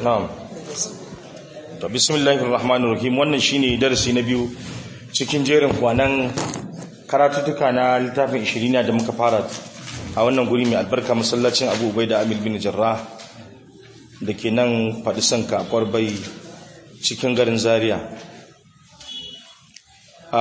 na'am to bismillahir rahmanir rahim wannan shine darasi na biyu cikin jerin kwanan karatutuka na littafin 20 da muka fara a wannan guri mai albarka masallacin Abu Ubaida Amil bin Jarrah da ke nan faɗi sanka kwarbai cikin garin Zaria a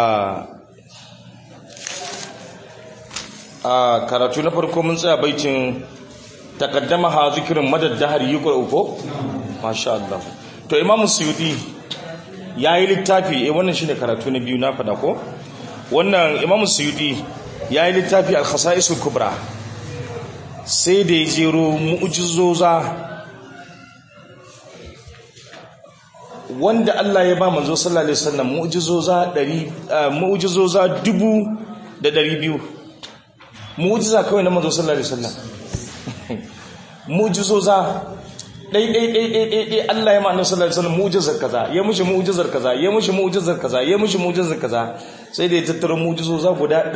a karatu na farko mun tsaya baitin takaddama ha zikirin madad dahar yuqra ko masha Allah to Imam Suyuti yayi littafi eh wannan shine karatu na biyu na fada ko wannan Imam Suyuti yayi littafi al-khasa'is al-kubra sai da ya jero mu'jizoza wanda Allah ya ba manzo sallallahu alaihi wasallam mu'jizoza 100 mu'jizoza 2200 mu'jiza kawai na manzo sallallahu alaihi wasallam mu'jizoza dai dai dai dai dai dai Allah ya ma'ana sallallahu alaihi wasallam mu'jizar kaza ya mushi mu'jizar kaza ya mushi mu'jizar kaza ya mushi mu'jizar kaza sai da ya tattara mu'jizoza guda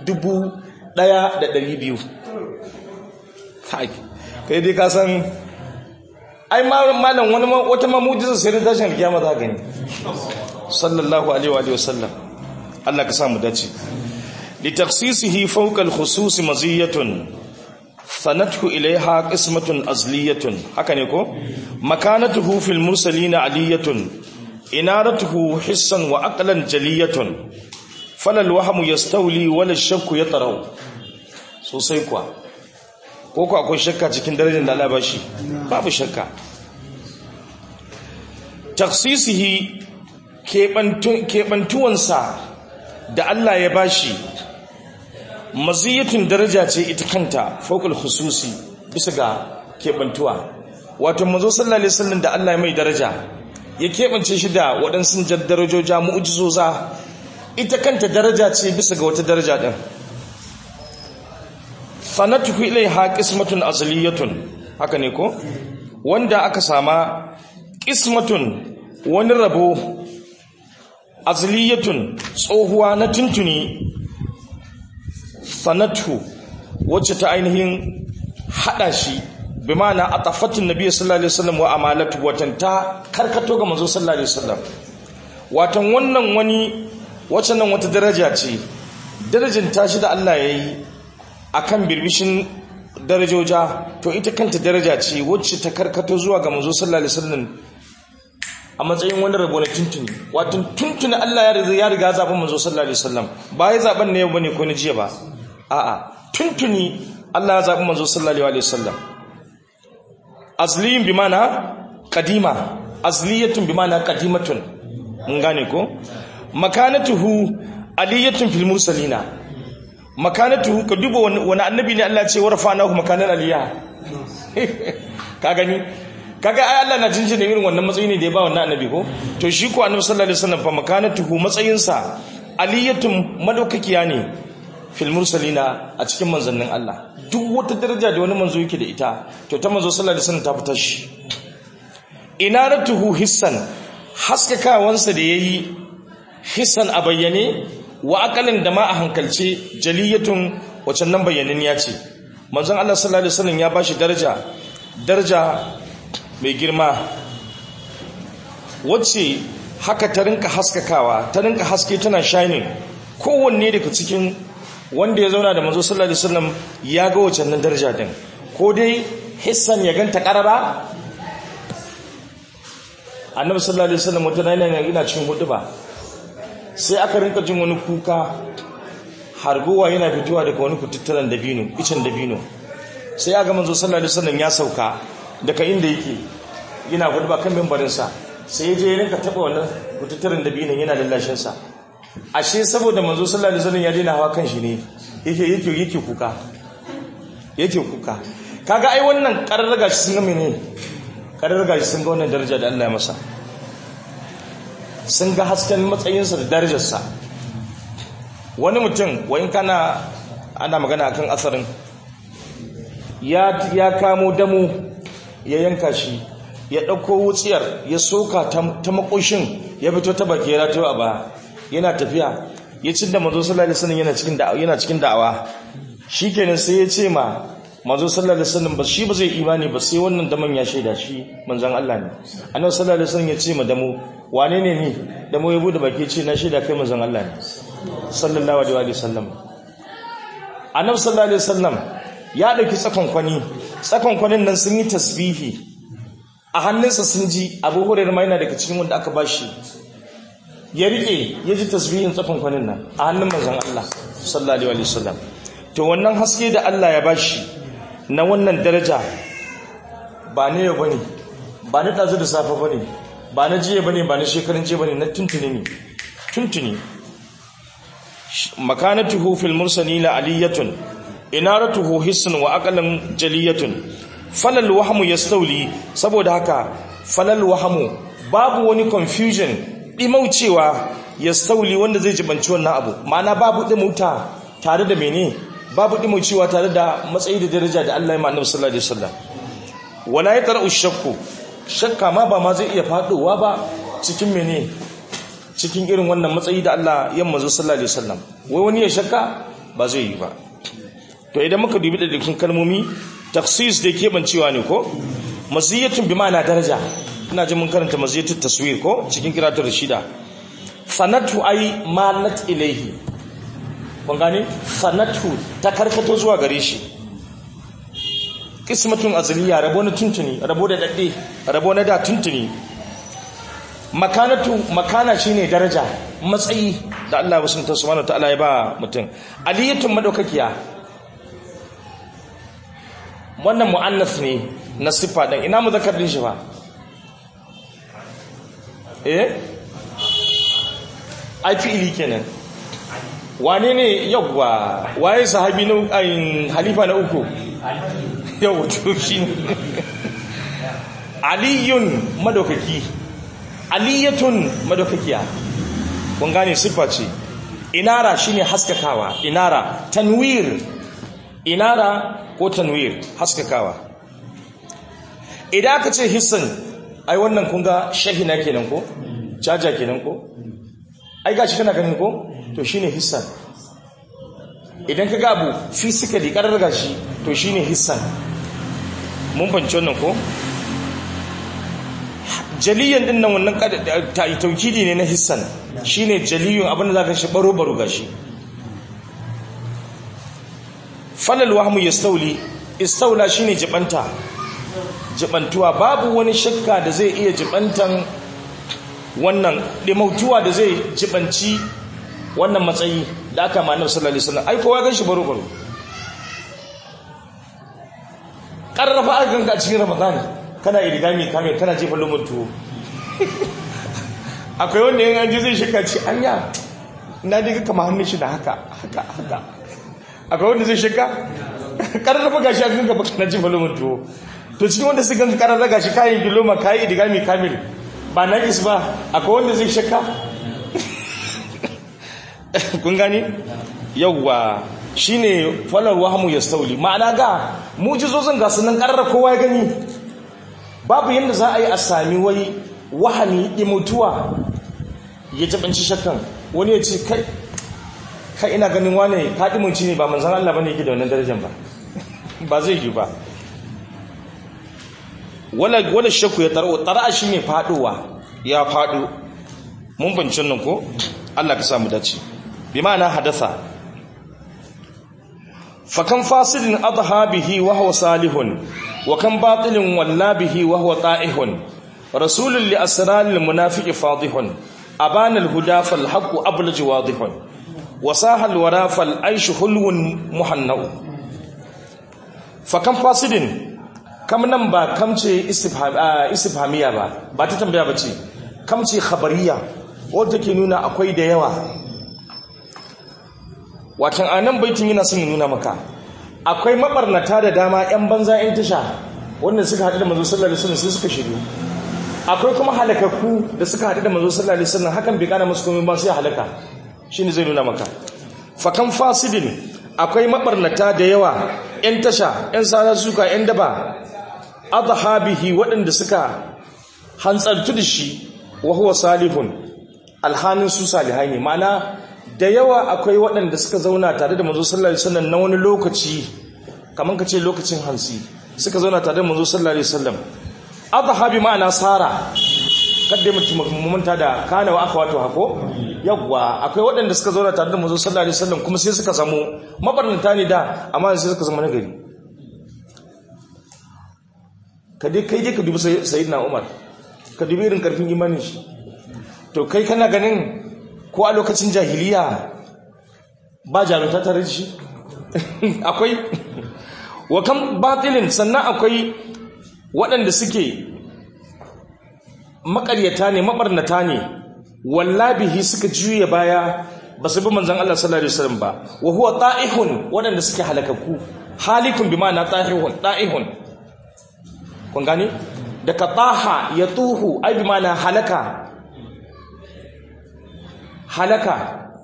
1200 kai kai dai ka san ai malam wani wata ma mu'jizar sai da tashin alkiyama za gani sallallahu alaihi wa sallam Allah ka sa mu dace لتخصيصه فوق الخصوص مزية ثنته إليها قسمة أزلية هكذا يقول مكانته في المرسلين علية إنارته حسا وأقلا جلية فلا الوهم يستولي ولا الشك يطرو sosai kuwa ko ku akwai shakka cikin darajar da Allah ba shi babu shakka taksisihi keɓantuwansa da Allah ya bashi maziyatun daraja ce ita kanta fokul hususi bisa ga keɓantuwa wato mazo sallallahu alaihi wasallam da Allah mai daraja ya keɓance shi da waɗansu darajoja mu'jizoza ita kanta daraja ce bisa ga wata daraja ɗin fanatuhu ilaiha qismatun azliyatun haka ne ko wanda aka sama qismatun wani rabo azliyatun tsohuwa na tuntuni sanatu wacce ta ainihin hada shi bi ma'ana atafatin nabiy sallallahu alaihi wasallam wa amalatu watan ta karkato ga manzo sallallahu alaihi wasallam watan wannan wani wacce nan wata daraja ce darajin tashi da Allah yayi akan birbishin darajoja to ita kanta daraja ce wacce ta karkato zuwa ga manzo sallallahu alaihi wasallam a matsayin wani rabo na tuntuni wato tuntuni Allah ya riga zaɓen manzo sallallahu alaihi wasallam ba ya zaɓen na yau bane ko na jiya ba a'a tuntuni Allah ya zaɓi manzo sallallahu alaihi wasallam azliyin bi mana qadima azliyatun bi mana qadimatun mun gane ko makanatuhu aliyatun fil mursalina makanatuhu ka duba wani annabi ne Allah ya ce warfanahu makanan aliya ka gani kaga ai Allah na jinjina irin wannan matsayi ne da ya ba wannan annabi ko to shi ko annabi sallallahu alaihi wasallam fa makanatuhu matsayinsa aliyatun madaukakiya ne fil mursalina a cikin manzannin Allah duk wata daraja da wani manzo yake da ita to ta manzo sallallahu alaihi wasallam ta fita shi inaratuhu hissan haskakawansa da yayi hissan a bayyane wa aqalin da ma a hankalce jaliyatun wacan nan bayyanin ya ce manzon Allah sallallahu alaihi wasallam ya bashi daraja daraja mai girma wacce haka ta rinka haskakawa ta rinka haske tana shining kowanne daga cikin wanda ya zauna da manzo sallallahu alaihi wasallam ya ga wacce nan daraja din ko dai hissan ya ganta karara annabi sallallahu alaihi wasallam wata rana ina cikin hudu ba sai aka rinka jin wani kuka harguwa yana fitowa daga wani kututturan dabino icen dabino sai aga manzo sallallahu alaihi wasallam ya sauka daga inda yake yana gudba kan mimbarinsa sai ya je ya rinka taba wannan kututturan dabinin yana lallashinsa ashe saboda manzo sallallahu alaihi wasallam ya daina hawa kan shi ne yake yake yake kuka yake kuka kaga ai wannan kararraga shi sun ga menene kararraga shi sun ga wannan daraja da Allah ya masa sun ga hasken matsayinsa da darajarsa wani mutum wayin kana ana magana akan asarin ya ya kamo damo ya yanka shi ya ɗauko wutsiyar ya soka ta makoshin ya fito ta baki ya ratayo a ba yana tafiya ya cin da mazo sallallahu alaihi wasallam yana cikin da'awa yana cikin da'awa shikenan sai ya ce ma manzo sallallahu alaihi wasallam ba shi ba zai imani ba sai wannan daman ya shaida shi manzon Allah ne annabi sallallahu alaihi wasallam ya ce ma damo wane ne ni damo ya bude baki ce na shaida kai manzon Allah ne sallallahu alaihi wasallam annabi sallallahu alaihi wasallam ya dauki tsakon kwani tsakon kwanin nan sun yi tasbihi a hannunsa sun ji Abu Hurairah ma yana daga cikin wanda aka bashi ya rike ya ji tasbihin tsakon kwanin nan a hannun manzon Allah sallallahu alaihi wasallam to wannan haske da Allah ya bashi na wannan daraja ba ne ba ne ba na ɗazu da safe ba ne ba na jiya ba ne ba na shekarun jiya ba ne na tuntuni ne tuntuni makanatuhu fil mursalina aliyatun inaratuhu hissun wa aqalan jaliyatun falal wahmu yastawli saboda haka falal wahmu babu wani confusion dimaucewa yastawli wanda zai jibanci wannan abu ma'ana babu dimauta tare da mene babu dimaucewa tare da matsayi da daraja da Allah ya ma annabi sallallahu alaihi wasallam wala yatra'u shakku shakka ma ba ma zai iya faduwa ba cikin mene cikin irin wannan matsayi da Allah ya manzo sallallahu alaihi wasallam wai wani ya shakka ba zai yi ba to idan muka dubi da dukkan kalmomi taksis da ke bancewa ne ko maziyatun bi ma'ana daraja ina ji mun karanta maziyatun taswir ko cikin kiratul rashida sanatu ai malat ilaihi kun gane sanatu ta karkato zuwa gare shi kismatun azaliya rabo na tuntuni rabo da dadde rabo na da tuntuni makanatu makana shine daraja matsayi da Allah subhanahu wa ta'ala ya ba mutum aliyatun madaukakiya wannan mu'annas ne na siffa din ina muzakkar din shi ba eh ai fi'ili kenan wane ne yawwa waye sahabi na ayin halifa na uku yau to shi aliyun madaukaki aliyatun madaukakiya kun gane siffa ce inara shine haskakawa inara tanwir inara ko tanwir haskakawa idan aka ce hissan ai wannan kun ga shahina kenan ko caja kenan ko ai gashi kana ganin ko to shine hissan idan ka gabu physically karar gashi to shine hissan mun banci wannan ko jaliyan din nan wannan taukidi ne na hissan shine jaliyun abinda zaka shi baro baro gashi falal wahmu yastauli istaula shine jibanta jibantuwa babu wani shakka da zai iya jibantan wannan dimautuwa da zai jibanci wannan matsayi da aka ma annabi sallallahu alaihi wasallam ai kowa gan shi baro baro karrafa aka ganka a cikin ramadan kana irigami kame kana jefa lumar tuwo akwai wanda yin an ji zai shaka ce anya na diga kama hannun shi da haka haka haka akwai wanda zai shaka karrafa gashi a ganka baka na jefa lumar tuwo to cikin wanda su ganka karrafa gashi kayan kiloma kayan irigami kamil ba na is ba akwai wanda zai shaka kun gani yawwa shine falar wahamu ya stauli ma'ana ga mujizozin ga sunan karra kowa ya gani babu yadda za a yi a sami wai wahami imutuwa ya tabanci shakkan wani ya ce kai kai ina ganin wane ka dimunci ne ba manzan Allah bane yake da wannan darajar ba ba zai yi ba wala wala shakku ya taro tara shine faduwa ya fado mun bancin nan ko Allah ka samu dace bi ma'ana hadatha fakan fasidin adha bihi wa huwa salihun wa kan batilin walla bihi wa huwa ta'ihun rasulun li asraril munafiqi fadihun abana al-huda fal haqqu ablaj wadihun wa sahal wara fal aish hulwun muhannau fakan fasidin kam nan ba kamce istifhamiya ba ba ta tambaya bace kamce khabariya wadda ke nuna akwai da yawa watan anan baitin yana son ya nuna maka akwai mabarnata da dama yan banza yan tasha wanda suka haɗu da manzo sallallahu alaihi wasallam sai suka shiru akwai kuma halakakku da suka haɗu da manzo sallallahu alaihi wasallam hakan bai kana musu komai ba sai halaka shine zai nuna maka fakan fasidin akwai mabarnata da yawa yan tasha yan sana suka yan daba adhabihi waɗanda suka hantsartu da shi wa huwa salihun alhanin su salihai ne ma'ana da yawa akwai waɗanda suka zauna tare da manzo sallallahu alaihi wasallam na wani lokaci kaman ka ce lokacin hansi suka zauna tare da manzo sallallahu alaihi wasallam adha bi ma'ana sara kadda mutum manta da kana wa aka wato hako yawwa akwai waɗanda suka zauna tare da manzo sallallahu alaihi wasallam kuma sai suka samu mabarnata ne da amma sai suka zama nagari ka dai kai dai ka dubi sayyidina Umar ka dubi irin karfin imanin shi to kai kana ganin ko a lokacin jahiliya ba jarumta tare da shi akwai wa kan batilin sannan akwai waɗanda suke makaryata ne mabarnata ne wallabihi suka juya baya ba su bi manzon Allah sallallahu alaihi wasallam ba wa huwa ta'ihun waɗanda suke halakaku halikun bi ma'ana ta'ihun ta'ihun kun gane daga taha ya tuhu ai bi ma'ana halaka halaka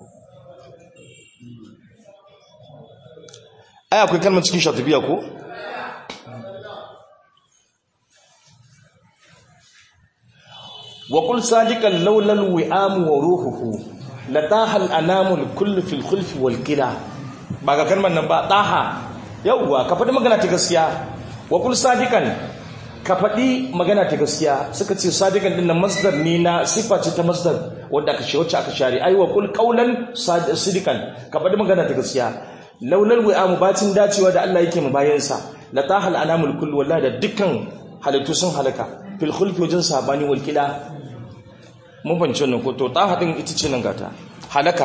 ai akwai kalmar cikin shatibiya ko wa qul sadiqan laula alwi'am wa ruhuhu la taha al-anamu al-kull fi al-khulf wal qila ba ga kalmar nan ba taha yawwa ka faɗi magana ta gaskiya wa qul sadiqan ka faɗi magana ta gaskiya suka ce sadiqan din nan masdar ne na sifa ce ta masdar wanda aka ce wacce aka share ai wa qul qawlan sadiqan ka faɗi magana ta gaskiya laulal wi'amu bacin dacewa da Allah yake mu bayansa la tahal anamul kull wallahi da dukkan halittu sun halaka fil khulfi wajen sabani wal kila mun fahimci wannan ko to tahatin ita ce nan gata halaka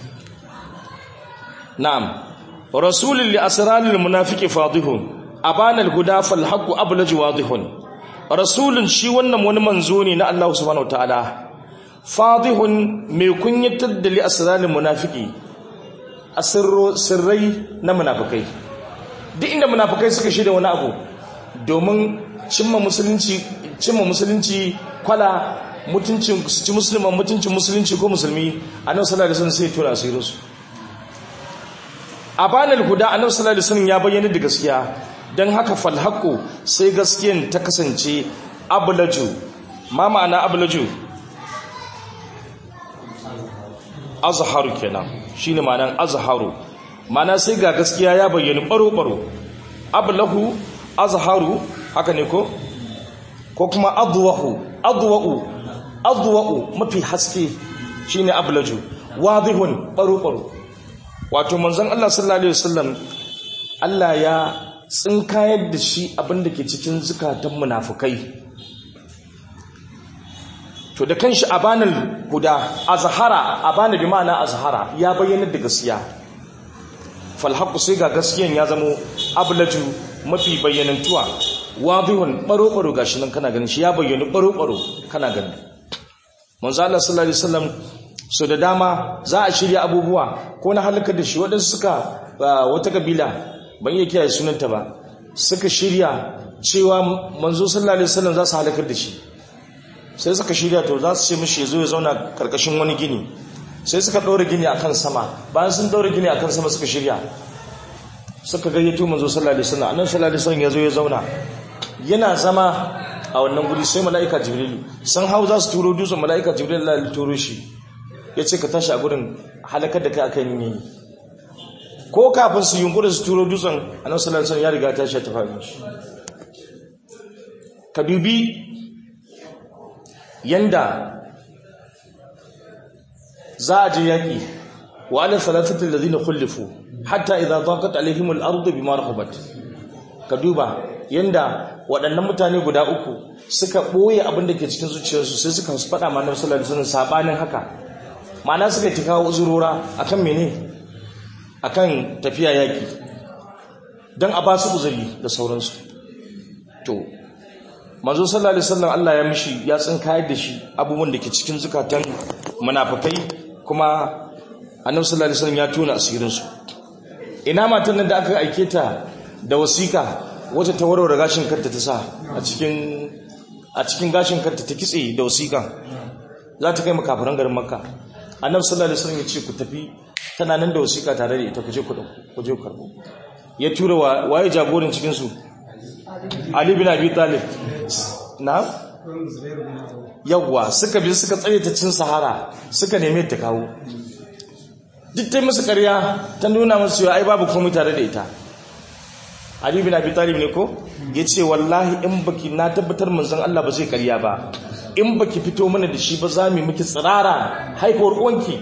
na'am rasulul li asraril munafiqi fadihun abana al huda fal haqq ablaj wadihun rasulun shi wannan wani manzo ne na Allah subhanahu wataala fadihun mai kunyatar da li asraril munafiqi a sirrai na munafukai duk inda munafukai suka shirya wani abu domin cimma musulunci cimma musulunci kwala mutuncin ci musulman mutuncin musulunci ko musulmi annabi sallallahu alaihi wasallam sai tura asirin su a banal huda annabi sallallahu alaihi wasallam ya bayyana da gaskiya dan haka fal haqu sai gaskiyan ta kasance ablaju ma ma'ana ablaju azharu kenan shine ma'anan azharu ma'ana sai ga gaskiya ya bayyana baro baro ablahu azharu haka ne ko ko kuma adwahu adwa'u adwa'u mafi haske shine ablaju wadihun baro baro wato manzon Allah sallallahu alaihi wasallam Allah ya tsinkayar da shi abinda ke cikin zukatan munafukai to da kanshi abanal huda azhara abana bi ma'ana azhara ya bayyana da gaskiya fal haqu sai ga gaskiyan ya zamo ablaju mafi bayyanantuwa wadihun baro baro gashi nan kana ganin shi ya bayyana baro baro kana gani manzo Allah sallallahu alaihi wasallam so da dama za a shirya abubuwa ko na halaka da shi wadansu suka wata kabila ban iya kiyaye sunanta ba suka shirya cewa manzo sallallahu alaihi wasallam za su halakar da shi sai suka shirya to za su ce mishi ya zo ya zauna karkashin wani gini sai suka ɗaura gini akan sama bayan sun ɗaura gini akan sama suka shirya suka gayyato manzo sallallahu alaihi wasallam annabi sallallahu alaihi wasallam ya zo ya zauna yana zama a wannan guri sai mala'ika jibrilu san hau za su turo dutsen mala'ika jibrilu Allah ya turo shi ya ce ka tashi a gurin halakar da kai akan yin ko kafin su yunkuri su turo dutsen annabi sallallahu alaihi wasallam ya riga ta shi ta faɗi shi ka dubi yanda za a je yaƙi wa ala salatatul ladina khulifu hatta idza daqat alaihim al-ardu bima rahabat ka duba yanda waɗannan mutane guda uku suka ɓoye abin da ke cikin zuciyarsu sai suka faɗa ma annabi sallallahu alaihi wasallam sabanin haka ma'ana suka ta kawo uzurora akan mene akan tafiya yaƙi dan a ba su uzuri da sauransu to manzo sallallahu alaihi wasallam Allah ya mishi ya tsinkayar da shi abubuwan da ke cikin zukatan munafikai kuma annabi sallallahu alaihi wasallam ya tona asirin su ina matan nan da aka aike ta da wasika wacce ta warware gashin kanta ta sa a cikin a cikin gashin kanta ta kitse da wasika za ta kai makafiran garin makka annabi sallallahu alaihi wasallam ya ce ku tafi tana nan da wasika tare da ita ku je ku ku je ku karbo ya tura waye jagoran cikin su Ali bin Abi Talib na yawwa suka bi suka tsare ta cin sahara suka neme ta kawo duk ta musu ƙarya ta nuna musu ai babu komai tare da ita Ali bin Abi Talib ne ko yace wallahi in baki na tabbatar manzon Allah ba zai karya ba in baki fito mana da shi ba za mu miki tsirara haifuwar uwanki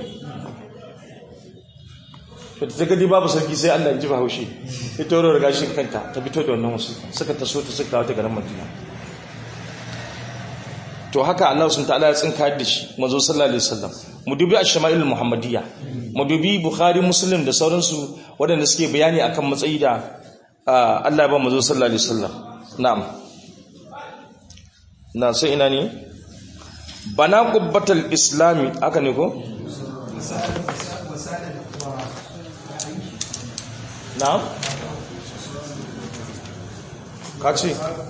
to ta gadi babu sarki sai Allah ya ji bahaushe ya toro riga shi kanta ta fito da wannan wasu suka taso ta suka kawo ta garin Madina to haka Allah sun ta'ala ya tsinka da shi manzo sallallahu alaihi wasallam mu dubi ash-shama'il muhammadiyya mu dubi bukhari muslim da sauransu waɗanda suke bayani akan matsayi da Allah ya ba manzo sallallahu alaihi wasallam na'am na sai ina ne bana qubbatul islami haka ne ko na'am kace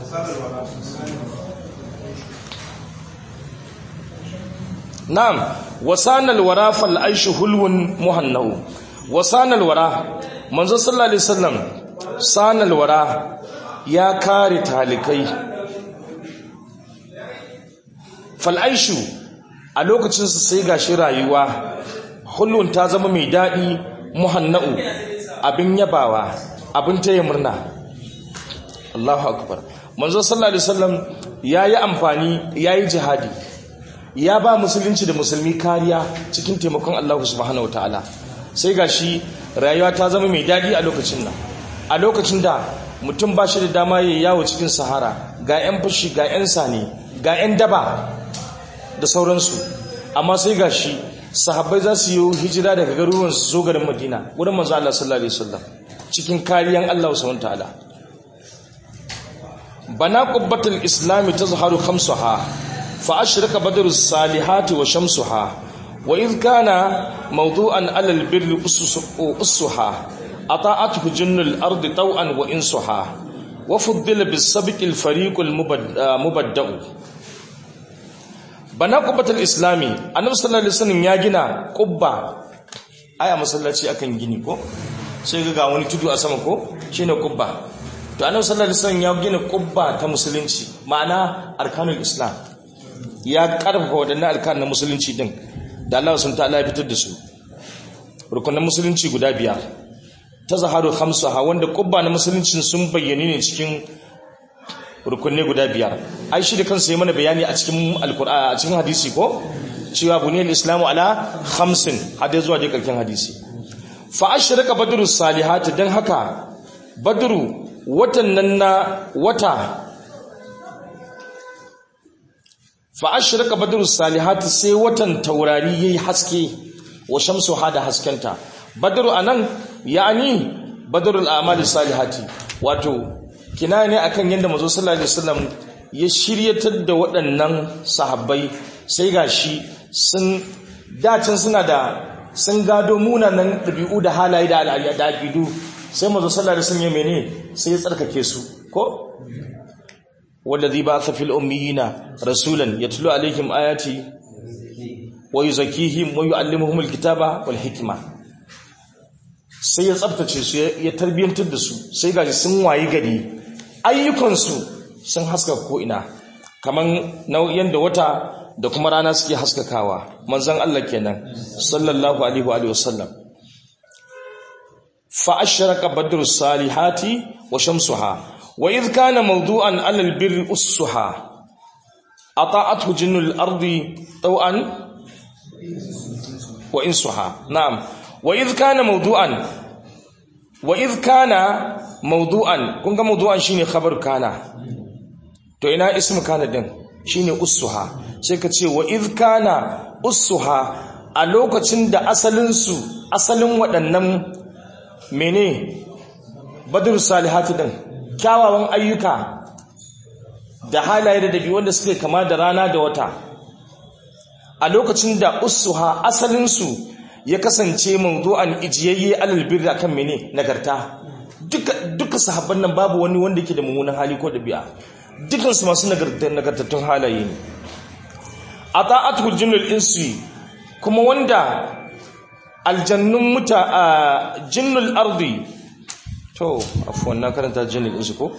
na'am wasanal wara fal aishu hulwun muhannau wasanal wara manzo sallallahu alaihi wasallam sanal wara ya kare talikai fal aishu a lokacin su sai gashi rayuwa hulwun ta zama mai dadi muhannau abin yabawa abin taya murna Allahu akbar manzo sallallahu alaihi wasallam yayi amfani yayi jihadi ya ba musulunci da musulmi kariya cikin taimakon Allah subhanahu wataala sai gashi rayuwa ta zama mai dadi a lokacin nan a lokacin da mutum ba shi da dama ya yawo cikin sahara ga 'yan fushi ga 'yan sane ga 'yan daba da sauransu amma sai gashi sahabbai za su yi hijira daga garuruwan su zo garin madina wurin manzo Allah sallallahu alaihi wasallam cikin kariyan Allah subhanahu wataala bana qubbatul islami tazharu khamsaha فأشرق بدر الصالحات وشمسها وإذ كان موضوعا على البر أسها أطاعته جن الأرض طوعا وإنسها وفضل بالسبق الفريق المبدأ بنا قبة الإسلامي النبي صلى الله عليه وسلم يا جنا قبة aya masallaci akan gini ko sai ga wani tudu a sama ko shine qubba to annabi sallallahu alaihi wasallam ya gina qubba ta musulunci ma'ana arkanul islam ya karfafa waɗannan alkan na musulunci din da Allah sun ta'ala ya fitar da su rukunan musulunci guda biyar ta zaharu ha wanda kubba na musulunci sun bayyane ne cikin rukunne guda biyar ai shi da kansa yi mana bayani a cikin alkur'a a cikin hadisi ko cewa buniyal islamu ala khamsin hadai zuwa dai karkin hadisi fa ashraka badru salihati dan haka badru watan nan na wata fa ashraka badru salihati sai watan taurari yayi haske wa shamsu hada haskenta badru anan yani badrul a'mali salihati wato kina ne akan yanda manzo sallallahu alaihi wasallam ya shiryatar da waɗannan sahabbai sai gashi sun dacin suna da sun gado munanan ɗabi'u da halaye da al'adu sai manzo sallallahu alaihi wasallam ya mene sai ya tsarkake su ko والذي بعث في الأميين رسولا يتلو عليهم آياتي ويزكيهم ويعلمهم الكتاب والحكمة sai ya tsabtace su ya tarbiyyantar da su sai gaji sun wayi gari ayyukansu sun haska ko'ina kamar yadda wata da kuma rana suke haskakawa manzan Allah kenan sallallahu alaihi wa sallam fa ashraka badru salihati wa shamsuha وإذ كان موضوعا على البر أسها أطاعته جن الأرض طوعا وإنسها نعم وإذ كان موضوعا وإذ كان موضوعا كنت موضوعا شيني خبر كان تو إنا اسم كان دين شيني أسها سيكتشي وإذ كان أسها a lokacin da asalinsu asalin waɗannan mene badru salihatu din kyawawan ayyuka da halaye da dabi wanda suke kama da rana da wata a lokacin da usuha asalinsu ya kasance mawdu'an ijiyayye alal birri akan mene nagarta duka duka sahabban nan babu wani wanda yake da mummunan hali ko dabi'a dukan su masu nagartattun halaye ne ata'atu jinnul insi kuma wanda aljannun muta jinnul ardi to afuwan na karanta jinnul insi ko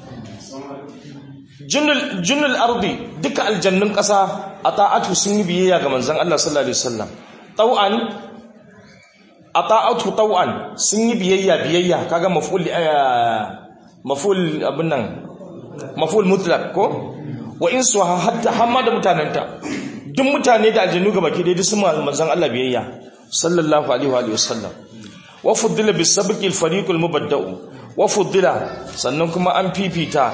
jinnul ardi duka aljannun ƙasa a ta'atu sun yi biyayya ga manzan Allah sallallahu Alaihi wasallam ɗau'an a ta'atu ɗau'an sun yi biyayya biyayya kaga mafuli maful abin nan maful mutlaq ko wa insu hatta hamma da mutanenta duk mutane da aljannu ga baki dai su manzon Allah biyayya sallallahu alaihi wa alihi wasallam wa fuddila bis sabqi al fariq al mubadda'u wa fuddila sannan kuma an fifita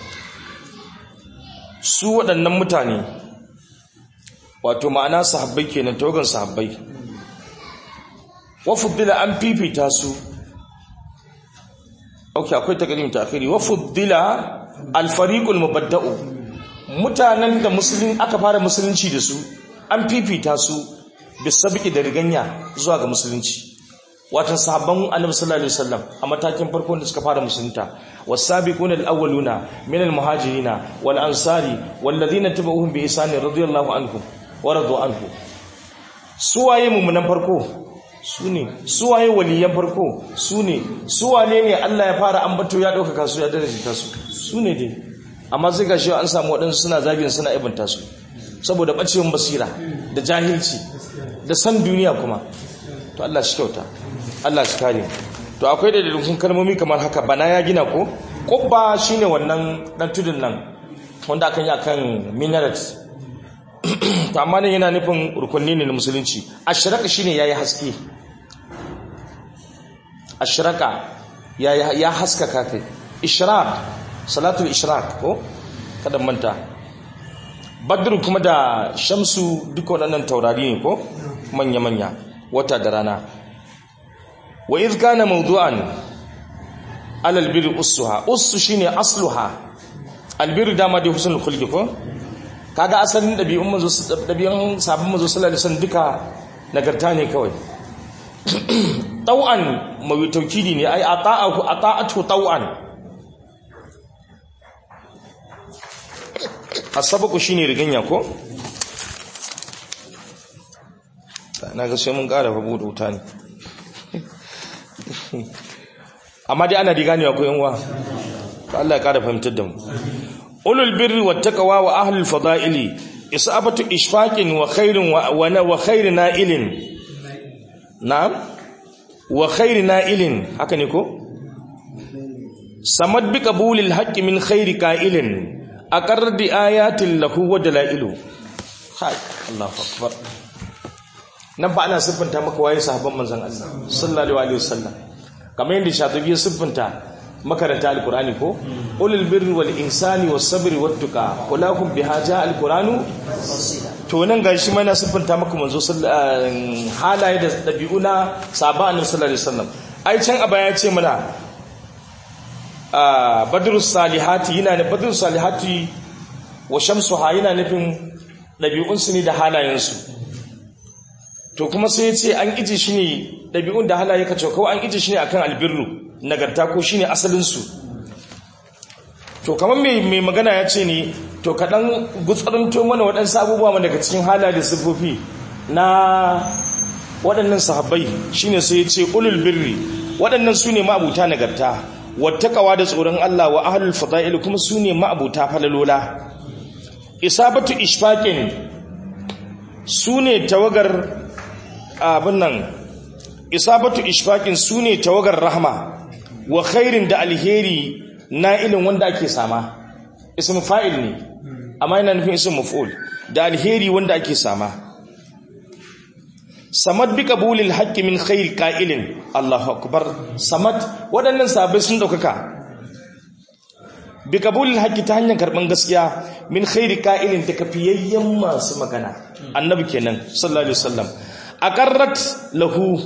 su waɗannan mutane wato ma'ana sahabbai kenan tawagan sahabbai wa fuddila an fifita su okay akwai takrim ta'khiri wa fuddila al fariq al mubadda'u mutanen da musulun aka fara musulunci da su an fifita su bisabiki da riganya zuwa ga musulunci watan sahabban annabi sallallahu alaihi wasallam a matakin farko da suka fara musulunta was-sabiquna al-awwaluna min al-muhajirina wal ansari wal ladina tabi'uhum bi ihsan radiyallahu anhum wa radu anhu suwaye mummunan farko sune suwaye waliyan farko sune suwane ne Allah ya fara ambato ya dauka su ya daraja su sune dai amma sai ga shi an samu waɗansu suna zagin suna ibanta su saboda ɓacewar basira da jahilci da san duniya kuma to Allah shi kyauta Allah shi kare to akwai da dalilin kalmomi kamar haka bana ya gina ko kubba shine wannan dan tudun nan wanda akan yi akan minaret to amma ne yana nufin rukunni ne na musulunci ashraka shine yayi haske ashraka ya ya haskaka kai ishraq salatul ishraq ko kada manta badru kuma da shamsu duka waɗannan taurari ne ko manya-manya wata da rana wa iz kana mawdu'an alal birri ussuha ussu shine asluha albirru dama da husnul khulqi ko kaga asalin dabi'un manzo dabi'un sabon manzo sallallahu alaihi wasallam duka nagarta ne kawai tau'an mai taukidi ne ai ata'atu ata'atu tau'an asabaku shine riganya ko na ga sai mun ƙara babu da wuta ne amma dai ana riga ne akwai yanwa to Allah ya ƙara fahimtar da mu ulul birri wat taqwa wa ahlul fada'ili isabatu ishfaqin wa khairin wa wa khairin na'ilin na'am wa khairin na'ilin haka ne ko samad bi qabulil haqqi min khairi qa'ilin aqarr bi ayatin lahu wa dalailu hai Allahu akbar nan ba ana siffanta maka waye sahabban manzon Allah sallallahu alaihi wasallam kamar yadda shatibi ya siffanta makaranta alqur'ani ko ulul birri wal insani was sabri wat tuqa kulakum bihaja alqur'anu to nan gashi mai na siffanta maka manzo halaye da dabi'una sahabban annabi sallallahu alaihi wasallam ai can a baya ce mana badrus salihati yana ne badrus salihati wa shamsuha yana nufin dabi'unsu ne da halayensu to kuma sai ya ce an iji shi ne ɗabi'un da halaye ka kawai an iji shi ne akan albirru nagarta ko shi ne asalinsu to kamar mai magana ya ce ne to kaɗan gutsarinto mana waɗansu abubuwa daga cikin halaye da siffofi na waɗannan sahabbai shi ne sai ya ce ulul birri waɗannan su ne ma'abuta nagarta wattakawa da tsoron Allah wa ahlul fada'il kuma su ne ma'abuta falalola isabatu ishfaqin su ne tawagar abin nan isabatu ishfaqin sune tawagar rahma wa khairin da alheri na'ilin wanda ake sama ism fa'il ne amma yana nufin ism maf'ul da alheri wanda ake sama samad bi qabulil haqqi min khair qa'ilin Allahu akbar samad wadannan sabai sun daukaka bi qabulil haqqi ta hanyar karban gaskiya min khair qa'ilin da kafiyayyen masu magana annabi kenan sallallahu alaihi wasallam aqarrat lahu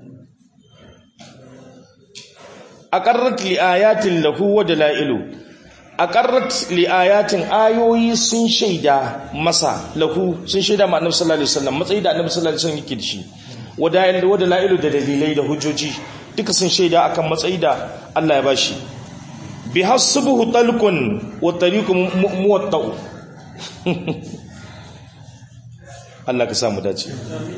aqarrat li ayatin lahu wa dalailu aqarrat li ayatin ayoyi sun shaida masa lahu sun shaida ma annabi sallallahu alaihi wasallam matsayi da annabi sallallahu alaihi wasallam yake da shi wa dalailu wa dalailu da dalilai da hujjoji duka sun shaida akan matsayi da Allah ya bashi bi hasbuhu talqun wa tariqun muwatta'u Allah ka samu dace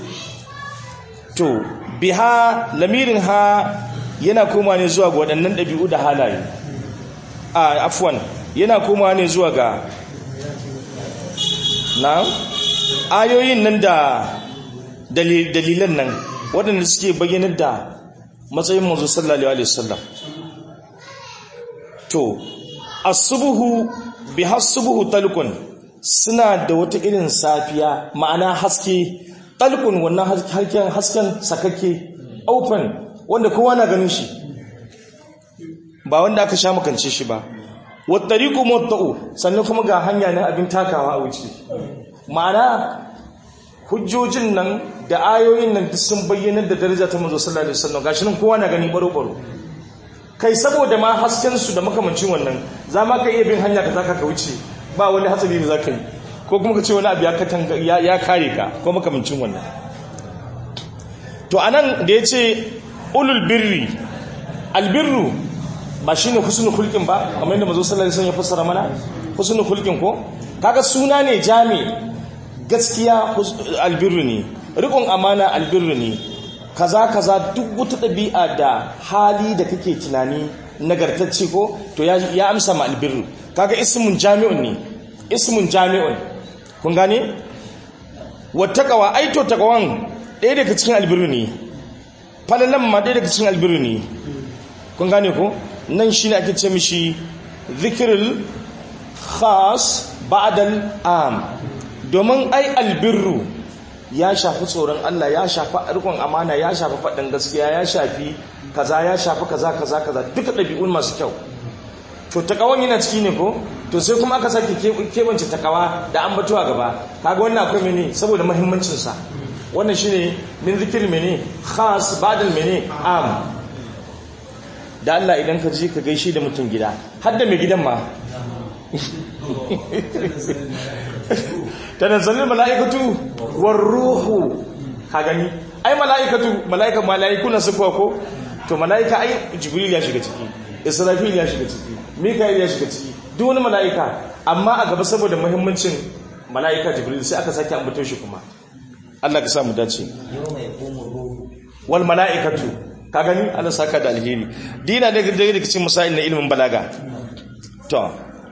to biha lamirin ha yana koma ne zuwa ga waɗannan ɗabi'u da halaye a afwan yana koma ne zuwa ga na ayoyin nan da dalilan nan waɗanda suke bayyanar da matsayin manzo sallallahu alaihi wasallam to asubuhu bi hasubuhu talqun suna da wata irin safiya ma'ana haske talqun wannan hasken hasken sakakke open wanda kowa na ganin shi ba wanda aka sha makance shi ba wattariqu mutta'u sannan kuma ga hanya na abin takawa a wuce ma'ana hujjojin nan da ayoyin nan duk sun bayyana da daraja ta manzo sallallahu alaihi wasallam gashi nan kowa na gani baro baro kai saboda ma hasken su da makamancin wannan za ma ka iya bin hanya ka zaka ka wuce ba wani hatsari da zaka yi ko kuma ka ce wani abu ya katanga ya kare ka ko makamancin wannan to anan da yace ulul birri albirru ba shine husnul khulqin ba kamar yadda manzo sallallahu alaihi wasallam ya fassara mana husnul khulqin ko kaga suna ne jami gaskiya albirru ne rikon amana albirru ne kaza kaza duk wata ɗabi'a da hali da kake tunani nagartacce ko to ya amsa ma albirru kaga ismun jami'un ne ismun jami'un kun gane wattaqawa ai to taqwan ɗaya daga cikin albirru ne falalan ma ɗaya daga cikin albirru ne kun gane ko nan shine ake ce mishi zikrul khas ba'dal am domin ai albirru ya shafi tsoron Allah ya shafi rikon amana ya shafi faɗin gaskiya ya shafi kaza ya shafi kaza kaza kaza duka ɗabi'un masu kyau to takawan yana ciki ne ko to sai kuma aka sake kebance takawa da an batuwa gaba kaga wannan akwai mene saboda muhimmancin sa wannan shine min zikir mene khas badal mene am da Allah idan ka je ka gaishe da mutum gida har da mai gidan ma tanazzalul mala'ikatu war ruhu ka gani ai mala'ikatu mala'ika mala'iku na sufa ko to mala'ika ai jibril ya shiga ciki israfil ya shiga ciki mikael ya shiga ciki duk wani mala'ika amma a gaba saboda muhimmancin mala'ika jibril sai aka sake ambato shi kuma Allah ka sa mu dace wal mala'ikatu ka gani Allah saka da alheri dina daga daga cikin misalin na ilimin balaga to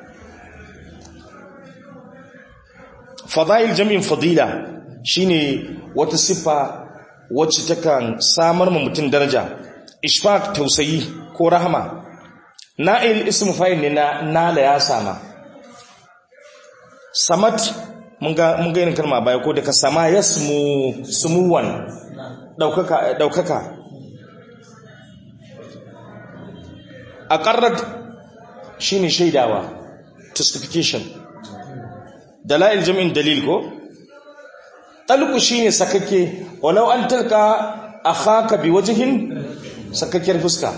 fadail jami'in fadila shine wata siffa wacce takan samar ma mutum daraja ishfaq tausayi ko rahama na'il ismu fa'il ne na nala ya sama samat mun ga mun ga irin kalma baya ko daga sama yasmu sumuwan daukaka daukaka aqarrat shine shaidawa testification dalail jami'in dalil ko talqu shine sakakke walau an talqa akhaka biwajhin sakakkiyar fuska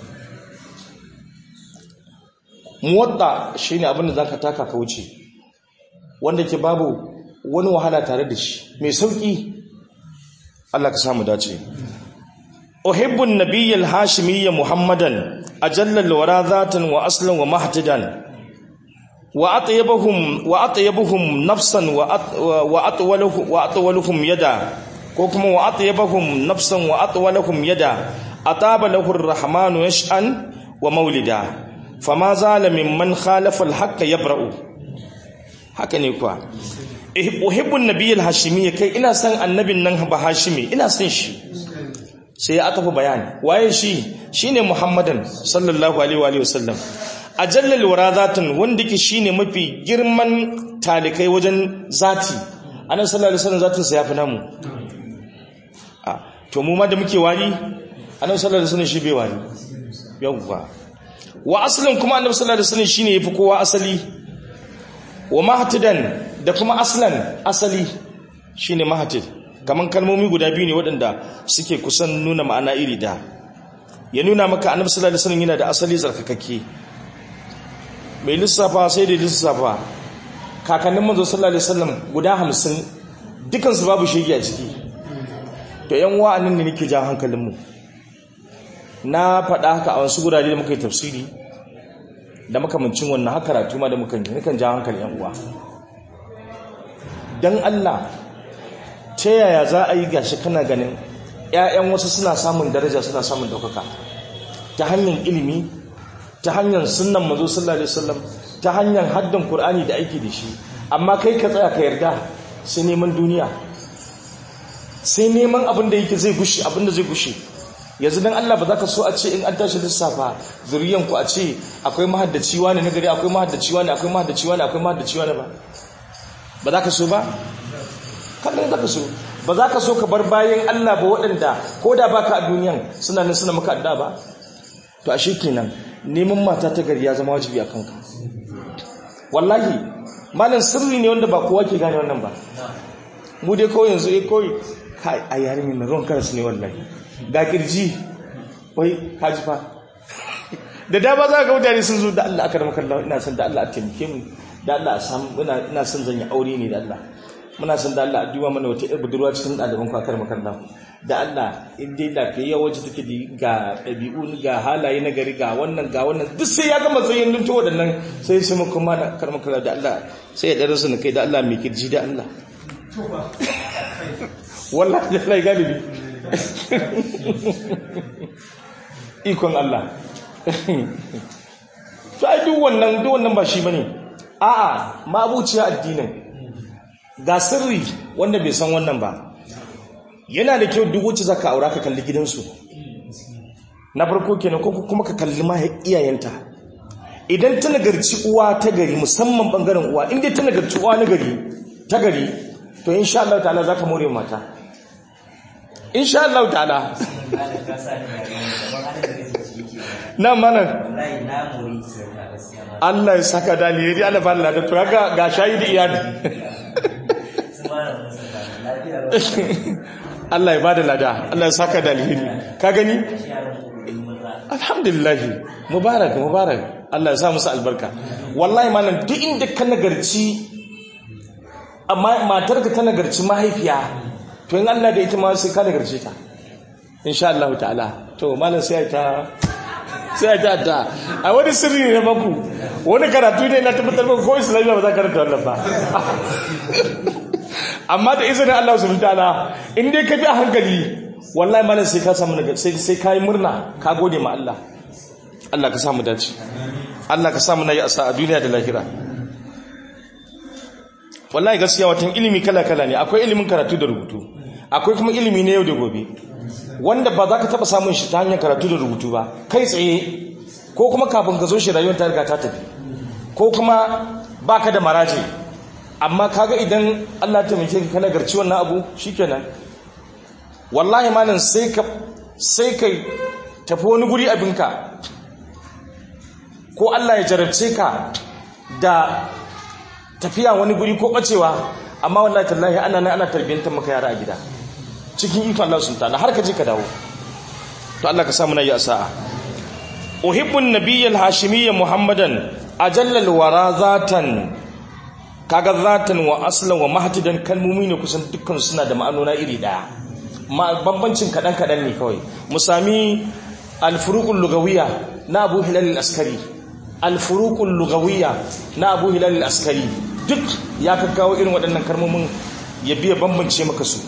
muwadda shine abinda zaka taka ka wuce wanda ke babu wani wahala tare da shi mai sauki Allah ka samu dace uhibbu an-nabiyyal hashimiyya muhammadan ajalla al-wara zatan wa aslan wa mahtadan wa atyabuhum wa atyabuhum nafsan wa atwaluhum wa atwaluhum yada ko kuma wa atyabuhum nafsan wa atwaluhum yada ataba lahu ar-rahmanu yash'an wa maulida fama zala mimman khalafa al-haqq yabra'u haka ne kuwa uhibbu an-nabiyyal hashimiyya kai ina san annabin nan ba hashimi ina san shi sai ya tafi bayani waye shi shine muhammadan sallallahu alaihi wa sallam ajallal warazatun wanda ke shine mafi girman talikai wajen zati annabi sallallahu alaihi wasallam zatin sa yafi namu a to mu ma da muke wari annabi sallallahu alaihi wasallam shi bai wari yawwa wa aslin kuma annabi sallallahu alaihi wasallam shine yafi kowa asali wa mahtadan da kuma aslan asali shine mahtid kaman kalmomi guda biyu ne waɗanda suke kusan nuna ma'ana iri da ya nuna maka annabi sallallahu alaihi wasallam yana da asali zarkakakke mai lissafa sai da lissafa kakannin manzo sallallahu alaihi wasallam guda 50 dukan su babu shege a ciki to yan wa'annan ne nake jan hankalin mu na faɗa haka a wasu gurare da muka yi tafsiri da makamancin wannan haka karatu ma da muka yi nakan jan hankalin yan uwa dan Allah ta yaya za a yi gashi kana ganin ‘ya'yan wasu suna samun daraja suna samun ɗaukaka ta hanyar ilimi ta hanyar sunan mazo sallallahu alaihi wasallam ta hanyar haddan Kur'ani da aiki da shi amma kai ka tsaya ka yarda sai neman duniya sai neman abin da yake zai gushe abin da zai gushe yanzu dan Allah ba za ka so a ce in an tashi lissafa zuriyan ku a ce akwai mahaddaci wani na gari akwai mahaddaci wani akwai mahaddaci wani akwai mahaddaci wani ba ba za ka so ba kallon za ka so ba za ka so ka bar bayan Allah ba waɗanda ko da baka a duniyan suna nan suna maka adda ba to ashe kenan neman mata ta gari ya zama wajibi a kanka wallahi malam sirri ne wanda ba kowa ke gane wannan ba mu dai kawai yanzu eh kawai kai a yarin nan ruwan karas ne wallahi ga kirji wai kaji fa da dama za ka mutane sun zo da Allah aka rama kallon ina son da Allah a taimake mu da Allah a samu ina son zan yi aure ne da Allah muna son da Allah a duba mana wata yar budurwa cikin ɗaliban kwakar makarna da Allah in dai lafiyayya wacce take da ga ɗabi'u ga halaye na gari ga wannan ga wannan duk sai ya gama tsayin lunto waɗannan sai sai mun kuma na karma kala da Allah sai ya ɗarin su na kai da Allah mai kirji da Allah wallahi da Allah galibi ikon Allah to ai duk wannan duk wannan ba shi bane a'a mabuciya addinin ga sirri wanda bai san wannan ba yana da kyau duk wacce zaka aura ka kalli gidansu na farko kenan ko kuma ka kalli ma iyayenta idan ta nagarci uwa ta gari musamman bangaren uwa inda ta nagarci uwa na gari ta gari to insha Allah ta'ala zaka more mata insha Allah ta'ala na mana Allah ya saka dalili Allah ba Allah da to ga ga shahidi iyali Allah ya bada lada Allah ya saka dalili ka gani alhamdulillah mubarak mubarak Allah ya sa musu albarka wallahi malam duk inda ka nagarci amma matarka ta nagarci mahaifiya to in Allah da ita ma sai ka nagarce ta insha Allah ta'ala to malam sai ta sai ta ta a wani sirri ne maku wani karatu ne na tabbatar ba ko islamiyya ba za ka karanta wannan ba amma da izinin Allah subhanahu ta'ala in dai ka bi a hankali wallahi malam sai ka samu sai sai kai murna ka gode ma Allah Allah ka samu dace Allah ka samu nayi asa a duniya da lahira wallahi gaskiya watan ilimi kala kala ne akwai ilimin karatu da rubutu akwai kuma ilimi na yau da gobe wanda ba za ka taba samun shi ta hanyar karatu da rubutu ba kai tsaye ko kuma kafin ka zo shi rayuwar ta riga ta tafi ko kuma baka da maraje amma kaga idan Allah ta mace ka kana garci wannan abu shikenan wallahi malam sai ka sai kai tafi wani guri abinka ko Allah ya jarabce ka da tafiya wani guri ko bacewa amma wallahi tallahi ana nan ana tarbiyantar maka yara a gida cikin ikon Allah sun ta'ala har ka je ka dawo to Allah ka sa muna yi asa'a uhibbun nabiyyal hashimiyya muhammadan ajallal wara zatan kaga zatan wa aslan wa mahtidan kalmomi ne kusan dukkan suna da ma'anona iri daya bambancin kadan kadan ne kawai mu sami al-furuqul lugawiyya na Abu Hilal al-Askari al-furuqul lugawiyya na Abu Hilal al-Askari duk ya kakkawo irin waɗannan kalmomin ya biya bambance maka su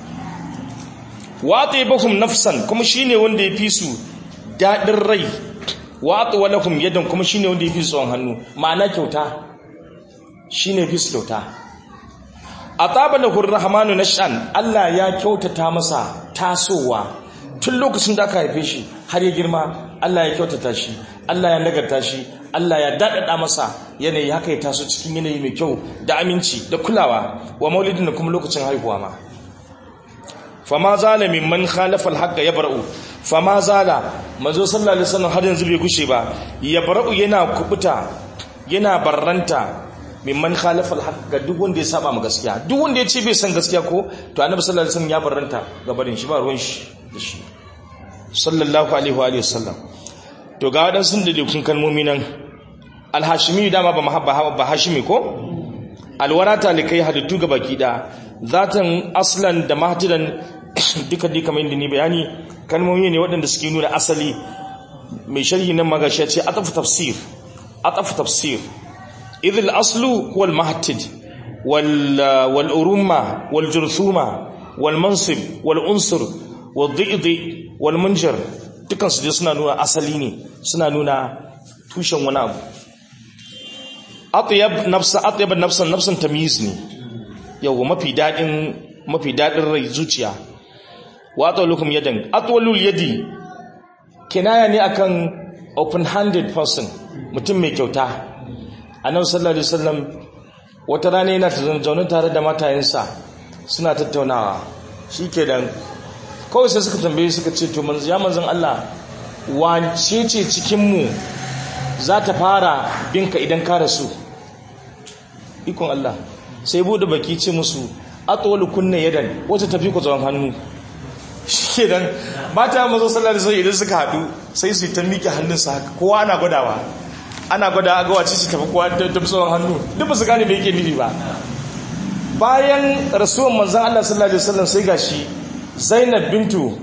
wa tayyibahum nafsan kuma shine wanda ya fi su dadin rai wa atwalahum yadan kuma shine wanda ya fi su tsawon hannu ma'ana kyauta shine fi su kyauta ataba lahu rahmanu nashan Allah ya kyautata masa tasowa tun lokacin da aka haife shi har ya girma Allah ya kyautata shi Allah ya nagarta shi Allah ya dadada masa yanayi haka ya taso cikin yanayi mai kyau da aminci da kulawa wa maulidin da kuma lokacin haihuwa ma fama zala mimman khalafa alhaqqa yabra'u fama zala manzo sallallahu alaihi wasallam har yanzu bai gushe ba yabra'u yana kubuta yana barranta mimman khalafa alhaq ga duk wanda ya saba ma gaskiya duk wanda ya ce bai san gaskiya ko to annabi sallallahu alaihi wasallam ya barranta ga barin shi ba ruwan shi da shi sallallahu alaihi wa alihi wasallam to ga wadan sun da kun kalmomi nan alhashimi dama ba mahabba ba hashimi ko alwarata likai halittu ga baki da zatan aslan da mahtidan duka duka kamar inda ni bayani kalmomi ne waɗanda suke nuna asali mai sharhi nan magashi ya ce ataf tafsir ataf tafsir إذ الأصل هو المهتد وال والأرمة والجرثومة والمنصب والأنصر والضئض والمنجر dukkan su dai suna nuna asali ne suna nuna tushen wani abu atyab nafsa atyab nafsan nafsan tamyiz ne yawa mafi dadin mafi dadin rai zuciya wa atwalukum yadan atwalul yadi kinaya ne akan open-handed person mutum mai kyauta annabi sallallahu alaihi wasallam wata rana yana zaune tare da matayensa suna tattaunawa shikenan kawai sai suka tambaye suka ce to manzo ya manzon Allah wace ce cikin mu za ta fara binka idan ka rasu ikon Allah sai bude baki ce musu atwalu kunna yadan wata tafi ku tsawon hannu shikenan mata mazo sallallahu alaihi idan suka hadu sai su ta miƙe hannunsa haka kowa ana gwadawa ana gwada ga wace ce tafi kowa ta tafi tsawon hannu duk ba su gane me yake nufi ba bayan rasuwan manzon Allah sallallahu alaihi wasallam sai gashi Zainab bintu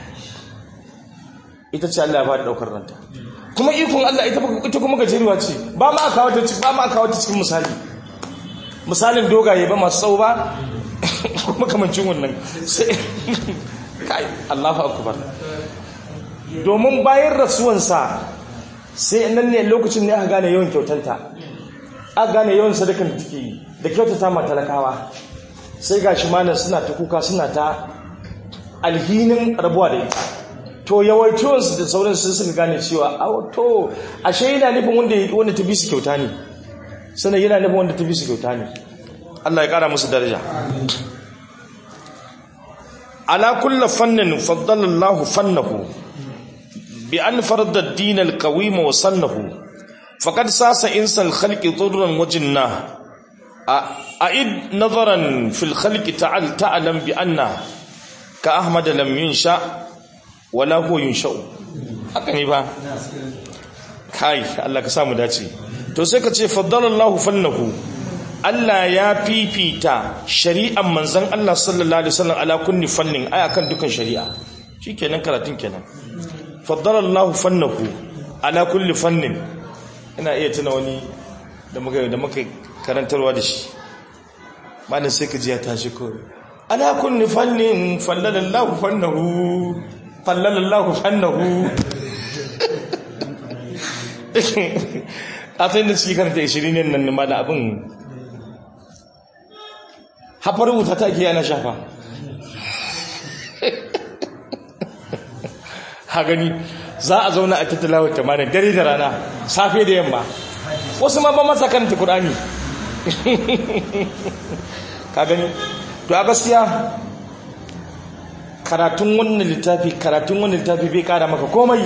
ita ce Allah ya ba da daukar ranta kuma ikon Allah ita ita kuma gajeruwa ce ba ma aka wata ba ma aka wata cikin misali misalin dogaye ba masu tsawo ba kuma kamancin wannan sai kai Allahu akbar domin bayan rasuwansa sai nan ne lokacin ne aka gane yawan kyautanta aka gane yawan sadakan da take yi da kyautata ma talakawa sai gashi malam suna ta kuka suna ta alhinin rabuwa da ita to yawaituwansu da sauran sun suka gane cewa a to ashe yana nufin wanda wanda ta bi su kyauta ne sannan yana nufin wanda ta bi su kyauta ne Allah ya kara musu daraja ala kulli fannin faddala Allah fannahu bi an farada ad-din al-qawim wa sannahu faqad sasa insal khalqi dhurran wa jinna a'id nazaran fil khalqi ta'al ta'lam bi anna ka ahmad lam yunsha wala huwa yunsha'u haka ne ba kai Allah ka samu dace to sai ka ce faddalallahu fannahu Allah ya fifita shari'an manzon Allah sallallahu alaihi wasallam ala kulli fannin ai akan dukan shari'a shikenan karatun kenan faddalallahu fannahu ala kulli fannin ina iya tuna wani da muka da muka karantarwa da shi malam sai ka ji ya tashi ko ala kulli fannin fallalallahu fannahu fallalallahu fannahu a sai da suke karanta 20 ne nan ma da abin hafar wuta ta ke yana shafa ha gani za a zauna a tattalawar tamanin dare da rana safe da yamma wasu ma ba masa karanta kurani ka gani to a gaskiya karatun wannan littafi karatun wannan littafi bai kara maka komai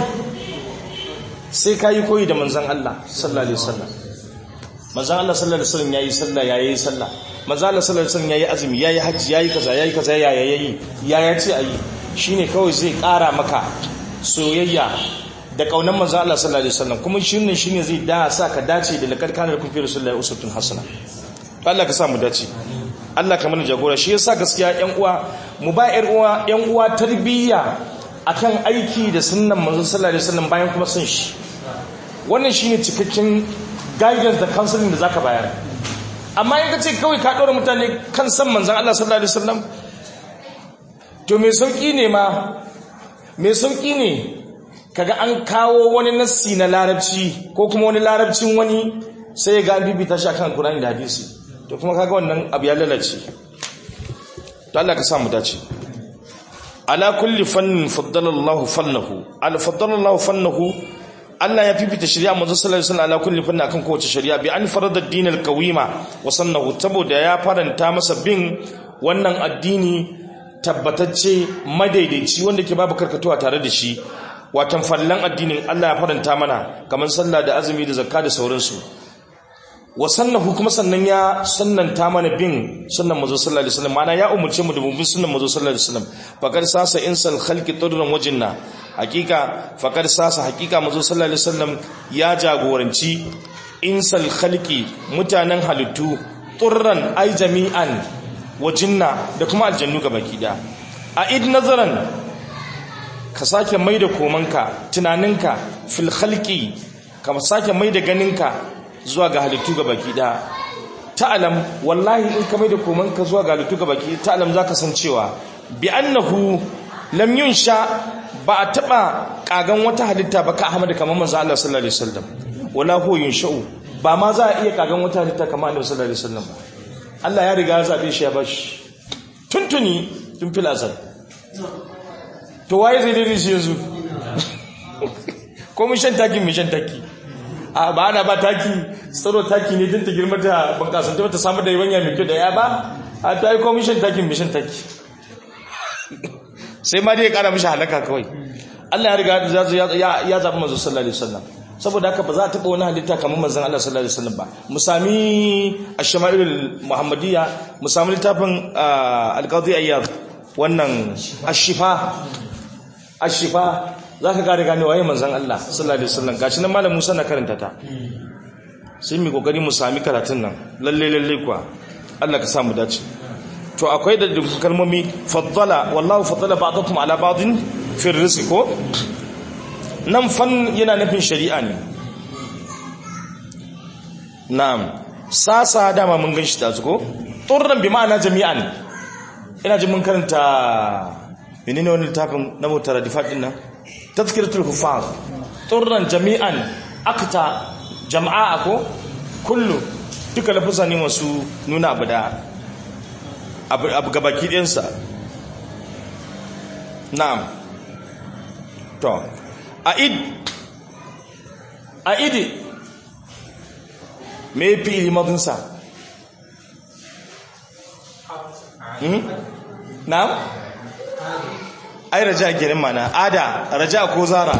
sai ka yi koyi da manzan Allah sallallahu alaihi wasallam manzan Allah sallallahu alaihi wasallam yayi sallah yayi sallah manzan Allah sallallahu alaihi wasallam yayi azumi yayi haji yayi kaza yayi kaza yaya yayi yaya ce ayi shine kawai zai kara maka soyayya da kaunan manzan Allah sallallahu alaihi wasallam kuma shine shine zai da sa ka dace da lakar kana kun fi rasulullahi usutun hasana Allah ka sa mu dace Allah ka mana jagora shi yasa gaskiya ƴan uwa mu ba ƴan uwa ƴan uwa tarbiyya akan aiki da sunnan manzon sallallahu alaihi wasallam bayan kuma sun shi wannan shine cikakken guidance da counseling da zaka bayar amma in ka ce kawai ka ɗora mutane kan san manzon Allah sallallahu alaihi wasallam to me sauki ne ma me sauki ne kaga an kawo wani nassi na larabci ko kuma wani larabcin wani sai ga an bibita shi akan Qur'ani da hadisi to kuma kaga wannan abu ya lalace to Allah ka samu dace ala kulli fannin faddala Allah fannahu al faddala Allah fannahu Allah ya fifita shari'a manzo sallallahu alaihi wasallam ala kulli fannin akan kowace shari'a bi an farada ad-din al-qawima wa sannahu saboda ya faranta masa bin wannan addini tabbatacce madaidaici wanda ke babu karkatuwa tare da shi watan fallan addinin Allah ya faranta mana kamar sallah da azumi da zakka da sauransu wa sannahu kuma sannan ya sannanta mana bin sunnan manzo sallallahu alaihi wasallam mana ya umurce mu da bin sunnan manzo sallallahu alaihi wasallam faqad sasa insal khalqi tudran wajinna hakika faqad sasa hakika manzo sallallahu alaihi wasallam ya jagoranci insal khalqi mutanen halittu turran ay jami'an wajinna da kuma aljannu gabaki da a id nazaran ka sake mai da komanka tunaninka fil khalqi ka sake mai da ganinka zuwa ga halittu ga baki da ta'alam wallahi in ka mai da komanka zuwa ga halittu ga baki ta'alam za ka san cewa bi annahu lam yunsha ba a taba kagan wata halitta ba ka ahmad kamar manzo Allah sallallahu alaihi wasallam wala huwa yunsha'u ba ma za a iya kagan wata halitta kamar annabi sallallahu alaihi wasallam ba Allah ya riga ya zabe shi ya bashi tuntuni tun fil azal to waye zai dai shi yanzu ko mun shan taki mun shan taki a ba ana ba taki tsaro taki ne din ta girma ta bunƙasa ta samu da yabanya mai kyau da ya ba a ta yi ko mun shan taki mun shan taki sai ma dai ya kara mishi halaka kawai Allah ya riga ya zaɓi manzo sallallahu alaihi wasallam saboda haka ba za a taɓa wani halitta kamar manzon Allah sallallahu alaihi wasallam ba mu sami ash-shama'il muhammadiyya mu sami littafin al-qadi ayyad wannan ash-shifa ash-shifa zaka gane gane waye manzon Allah sallallahu alaihi wasallam gashi nan malam Musa na karanta ta sai mu kokari mu sami karatun nan lalle lalle kuwa Allah ka samu dace to akwai da kalmomi faddala wallahu faddala ba'dakum ala ba'din fi rizqi ko nan fan yana nufin shari'a ne na'am sasa dama mun ganshi ta zuko turran bi ma'ana jami'an ina ji mun karanta menene wannan littafin na mutaradifat din nan tazkiratul hufaz turran jami'an akta jama'a ko kullu duka lafuza ne masu nuna abu da abu gabaki ɗinsa na'am to a'id a'idi me fi limadinsa na'am ai raja girin mana ada raja ko zara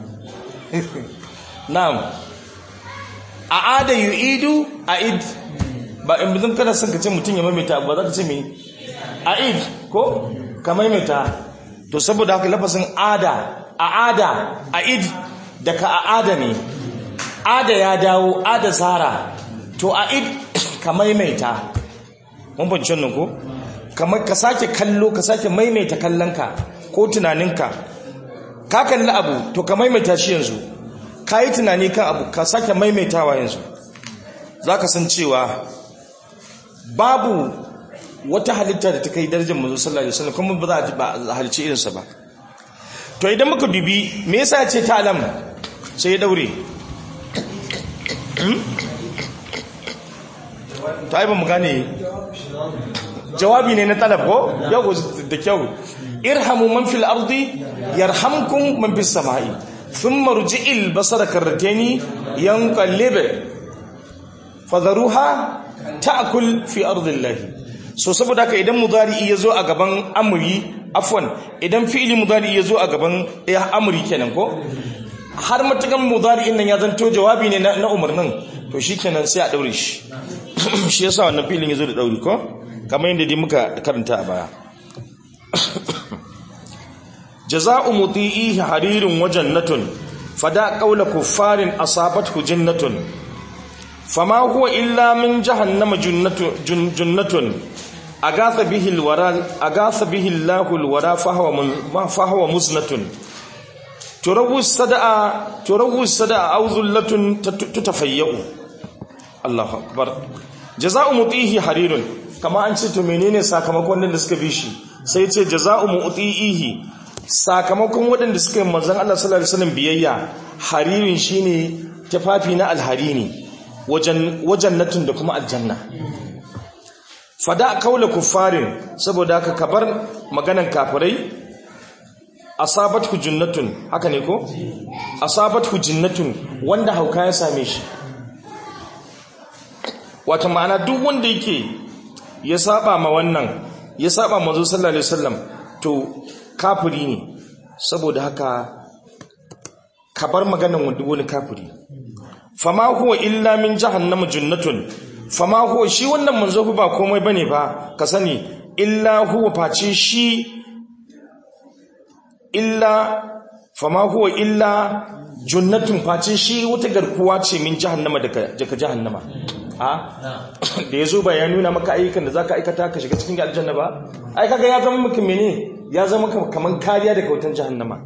na'am a ada yu'idu a'id ba in bizin kada sun ka ce mutum ya maimaita ba za ka ce me a'id ko ka maimaita to saboda haka lafasin ada a'ada a'id daga a'ada ne ada ya dawo ada zara to a'id ka maimaita mun fahimci wannan ko kamar ka sake kallo ka sake maimaita kallonka ko tunaninka ka kalli abu to ka maimaita shi yanzu ka yi tunani kan abu ka sake maimaitawa yanzu za ka san cewa babu wata halitta da ta kai darajar mazu sallallahu alaihi wasallam kuma ba za a halice irinsa ba to idan muka dubi me yasa ce ta alam sai ya daure ta yi ba mu gane jawabi ne na talab ko yau da kyau irhamu man fil ardi yarhamkum man fis samai thumma rji'il basara karratani yanqalib fadharuha ta'kul fi ardillahi so saboda haka idan mudari yazo a gaban amri afwan idan fi'ili mudari yazo a gaban ya amri kenan ko har matukan mudari nan ya zanto jawabi ne na umarnin to shikenan sai a daure shi shi yasa wannan fi'ilin yazo da dauri ko kamar yadda dai muka karanta a baya jaza'u muti'ihi harirun wa jannatun fada qawla kuffarin asabathu jannatun fama huwa illa min jahannama jannatun jannatun agatha bihi alwara agatha bihi Allahu alwara fahwa fahwa musnatun turawu sada'a turawu sada'a awzullatun tutafayyu Allahu akbar jaza'u muti'ihi harirun kama an ce to menene sakamakon da suka bi shi sai ce jaza'u mu'tihi sakamakon waɗanda suka yi manzon Allah sallallahu alaihi wasallam biyayya haririn shine tafafi na alharini wajen wajannatun da kuma aljanna fada kaula kuffarin saboda haka kabar maganan kafirai asabathu jannatun haka ne ko asabathu jannatun wanda hauka ya same shi wata ma'ana duk wanda yake ya saba ma wannan ya saba manzo sallallahu alaihi wasallam to kafiri ne saboda haka ka bar maganan wanda wani kafiri fama huwa illa min jahannama jannatun fama huwa shi wannan manzo ba komai bane ba ka sani illa huwa face shi illa fama huwa illa jannatun face shi wata garkuwa ce min jahannama daga jahannama a da ya zo ba ya nuna maka ayyukan da za ka aikata ka shiga cikin aljanna ba ai kaga ya zama maka mene ya zama kamar kariya daga wutan jahannama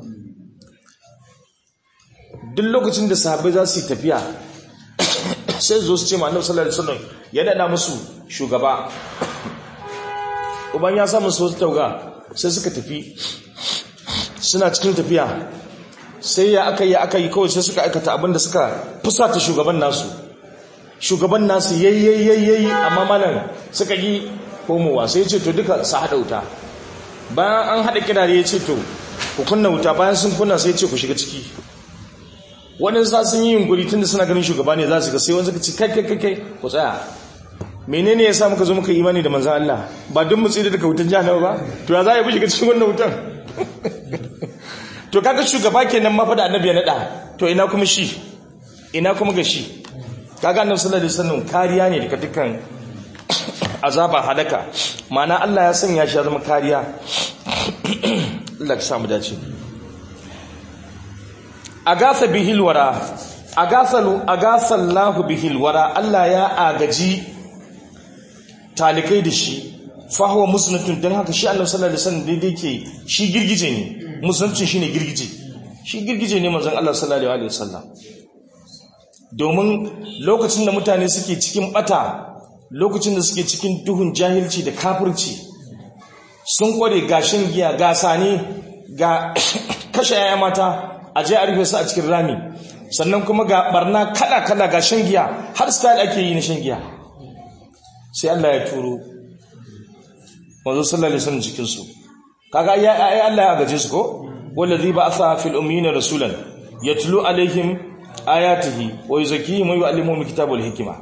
duk lokacin da sahabbai za su yi tafiya sai zo su ce ma annabi sallallahu alaihi wasallam ya dada musu shugaba uban ya samu su tauga sai suka tafi suna cikin tafiya sai ya aka yi aka yi kawai sai suka aikata abin da suka fusata shugaban nasu shugaban nasu yayyayyayi amma malam suka yi komowa sai ce to duka su haɗa wuta bayan an haɗa kirare ya ce to ku kunna wuta bayan sun kunna sai ce ku shiga ciki wani sa sun yi yunkuri tunda suna ganin shugaba ne za su ga sai wani suka ci kai kai kai kai ku tsaya menene ya sa muka zo muka imani da manzan Allah ba don mu tsira daga wutan jahannama ba to ya za a yi shiga cikin wannan wutan to kaga shugaba kenan ma fa da annabi ya nada to ina kuma shi ina kuma ga shi kaga annabi sallallahu alaihi wasallam kariya ne daga dukkan azaba halaka ma'ana Allah ya sanya shi ya zama kariya Allah ya samu dace agasa bihil wara agasalu agasallahu bihil wara Allah ya agaji talikai da shi fahuwa musnatun don haka shi annabi sallallahu alaihi wasallam daidai ke shi girgije ne musulunci shine girgije shi girgije ne manzon Allah sallallahu alaihi wasallam domin lokacin da mutane suke cikin bata lokacin da suke cikin duhun jahilci da kafirci sun kware ga shan giya ga sane ga kashe yaya mata a je a rufe su a cikin rami sannan kuma ga barna kala kala ga shan giya har style ake yi na shan giya sai Allah ya turo manzo sallallahu alaihi wasallam cikin su kaga ai ai Allah ya gaje su ko wallazi ba'atha fil ummiyina rasulan yatlu alaihim ayatihi wa yuzakkihim wa yu'allimuhum alkitaba wal hikma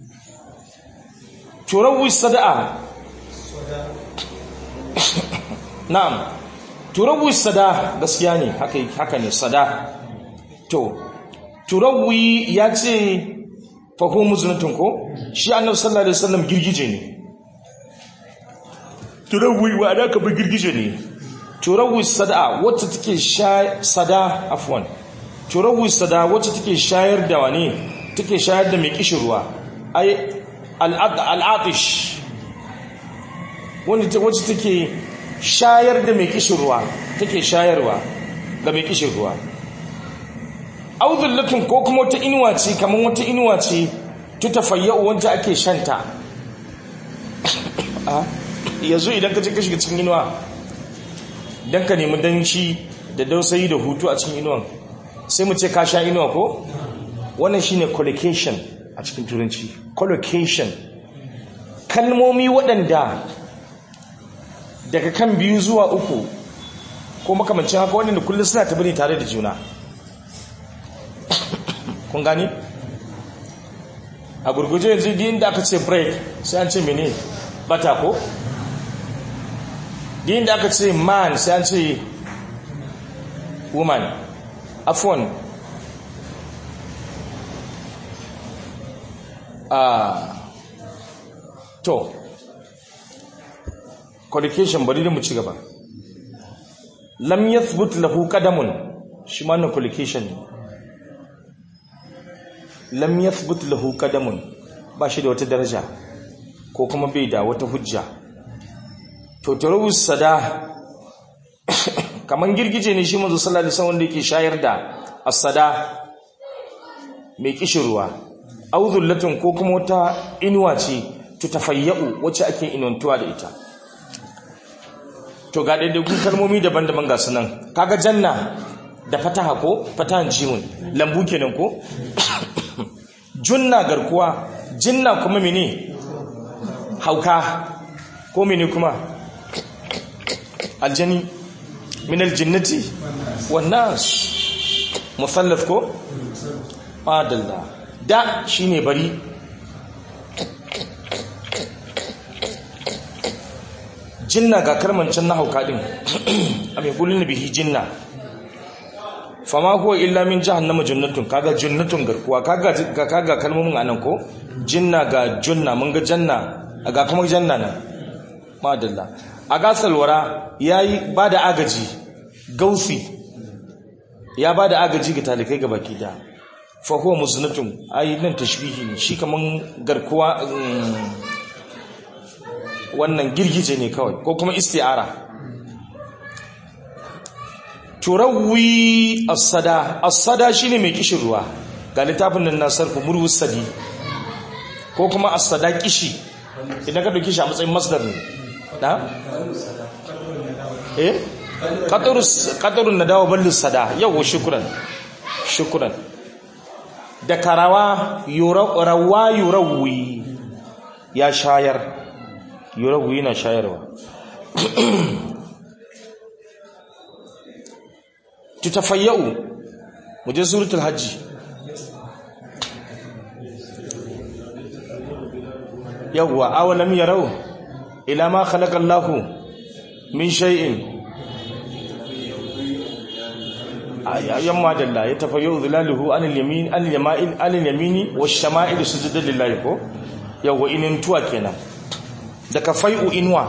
turawi sada'a na'am turawi sada gaskiya ne haka haka ne sada to turawi ya ce fahimu zunatun ko shi annabi sallallahu alaihi wasallam girgije ne turawi wa da ka bi girgije ne turawi sada wacce take sha sada afwan turawi sada wacce take shayar da wani take shayar da mai kishin ruwa ai al'atish wanda wacce take shayar da mai kishin ruwa take shayarwa ga mai kishin ruwa auzullatun ko kuma wata inuwa ce kamar wata inuwa ce ta tafayyau wanda ake shanta yanzu idan ka ce ka shiga cikin inuwa don ka nemi danci da dausayi da hutu a cikin inuwan sai mu ce ka sha inuwa ko wannan shine collocation a cikin turanci collocation kalmomi waɗanda daga kan biyu zuwa uku ko makamancin haka waɗanda kullum suna tabbani tare da juna kun gani a gurguje yanzu din da aka ce break sai an ce mene bata ko din da aka ce man sai an ce woman afon a to collocation bari da mu ci gaba lam yathbut lahu qadamun shi ma na collocation ne lam yathbut lahu qadamun ba shi da wata daraja ko kuma bai da wata hujja to tarawus sada kaman girgije ne shi manzo sallallahu alaihi wasallam wanda yake shayar da as-sada mai kishirwa auzullatun ko kuma wata inuwa ce tutafayyau wacce ake inantuwa da ita to ga daidaikun kalmomi daban-daban ga sunan kaga janna da fataha ko fatahan jimun lambu kenan ko junna garkuwa jinna kuma mene hauka ko mene kuma aljani min aljinnati wan nas musallaf ko adalla da shine bari jinna ga karmancin na hauka din a mai kulin bihi jinna fama huwa illa min jahannama jannatun kaga jannatun garkuwa kaga kaga kalmomin anan ko jinna ga junna mun ga janna ga kuma janna nan madalla a gasalwara yayi bada agaji gausi ya bada agaji ga talikai ga baki da fa huwa musnatun ai nan tashbihi ne shi kaman garkuwa wannan girgije ne kawai ko kuma isti'ara turawi as-sada as-sada shine mai kishin ruwa ga littafin nan na sarfu murwus sadi ko kuma as-sada kishi idan ka dauki shi a matsayin masdar ne da eh qatarus qatarun nadawa ballus sada yau shukran shukran da karawa yurawa yurawi ya shayar yurawi na shayarwa tutafayyau muje suratul hajji yawwa awalam yarau ila ma khalaqa Allahu min shay'in yamma dalla ya tafayyu dhilaluhu anil yamin anil yama'il anil yamini wash shama'il sujudan lillahi ko yawwa inin tuwa kenan daga fai'u inwa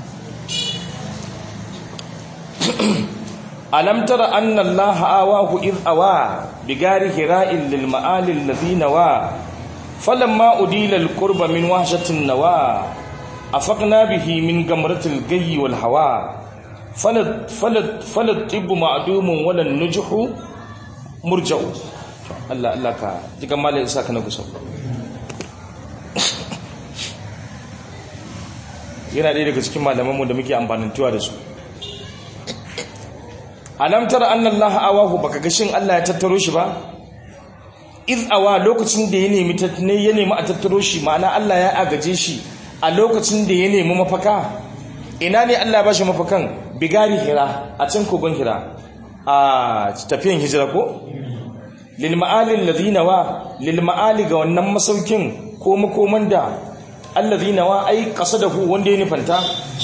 alam tara anna allaha awahu id awa bigari hira'il lil ma'alil ladina wa falamma udila al qurba min wahshatin nawa afaqna bihi min gamratil gayyi wal hawa falat falat falat tibbu ma'dumun wala nujhu murja'u Allah Allah ka jiga malai isa kana gusa yana ɗaya daga cikin malamanmu da muke amfanintuwa da su alam tara anna allaha awahu baka ga shin Allah ya tattaro shi ba iz awa lokacin da ya nemi ne ya nemi a tattaro shi ma'ana Allah ya agaje shi a lokacin da ya nemi mafaka ina ne Allah ya bashi mafakan bigari hira a can kogon hira a tafiyan hijira ko lil ma'alil ladina wa lil ma'ali ga wannan masaukin ko makoman da alladhina wa ai qasadahu wanda ya nufanta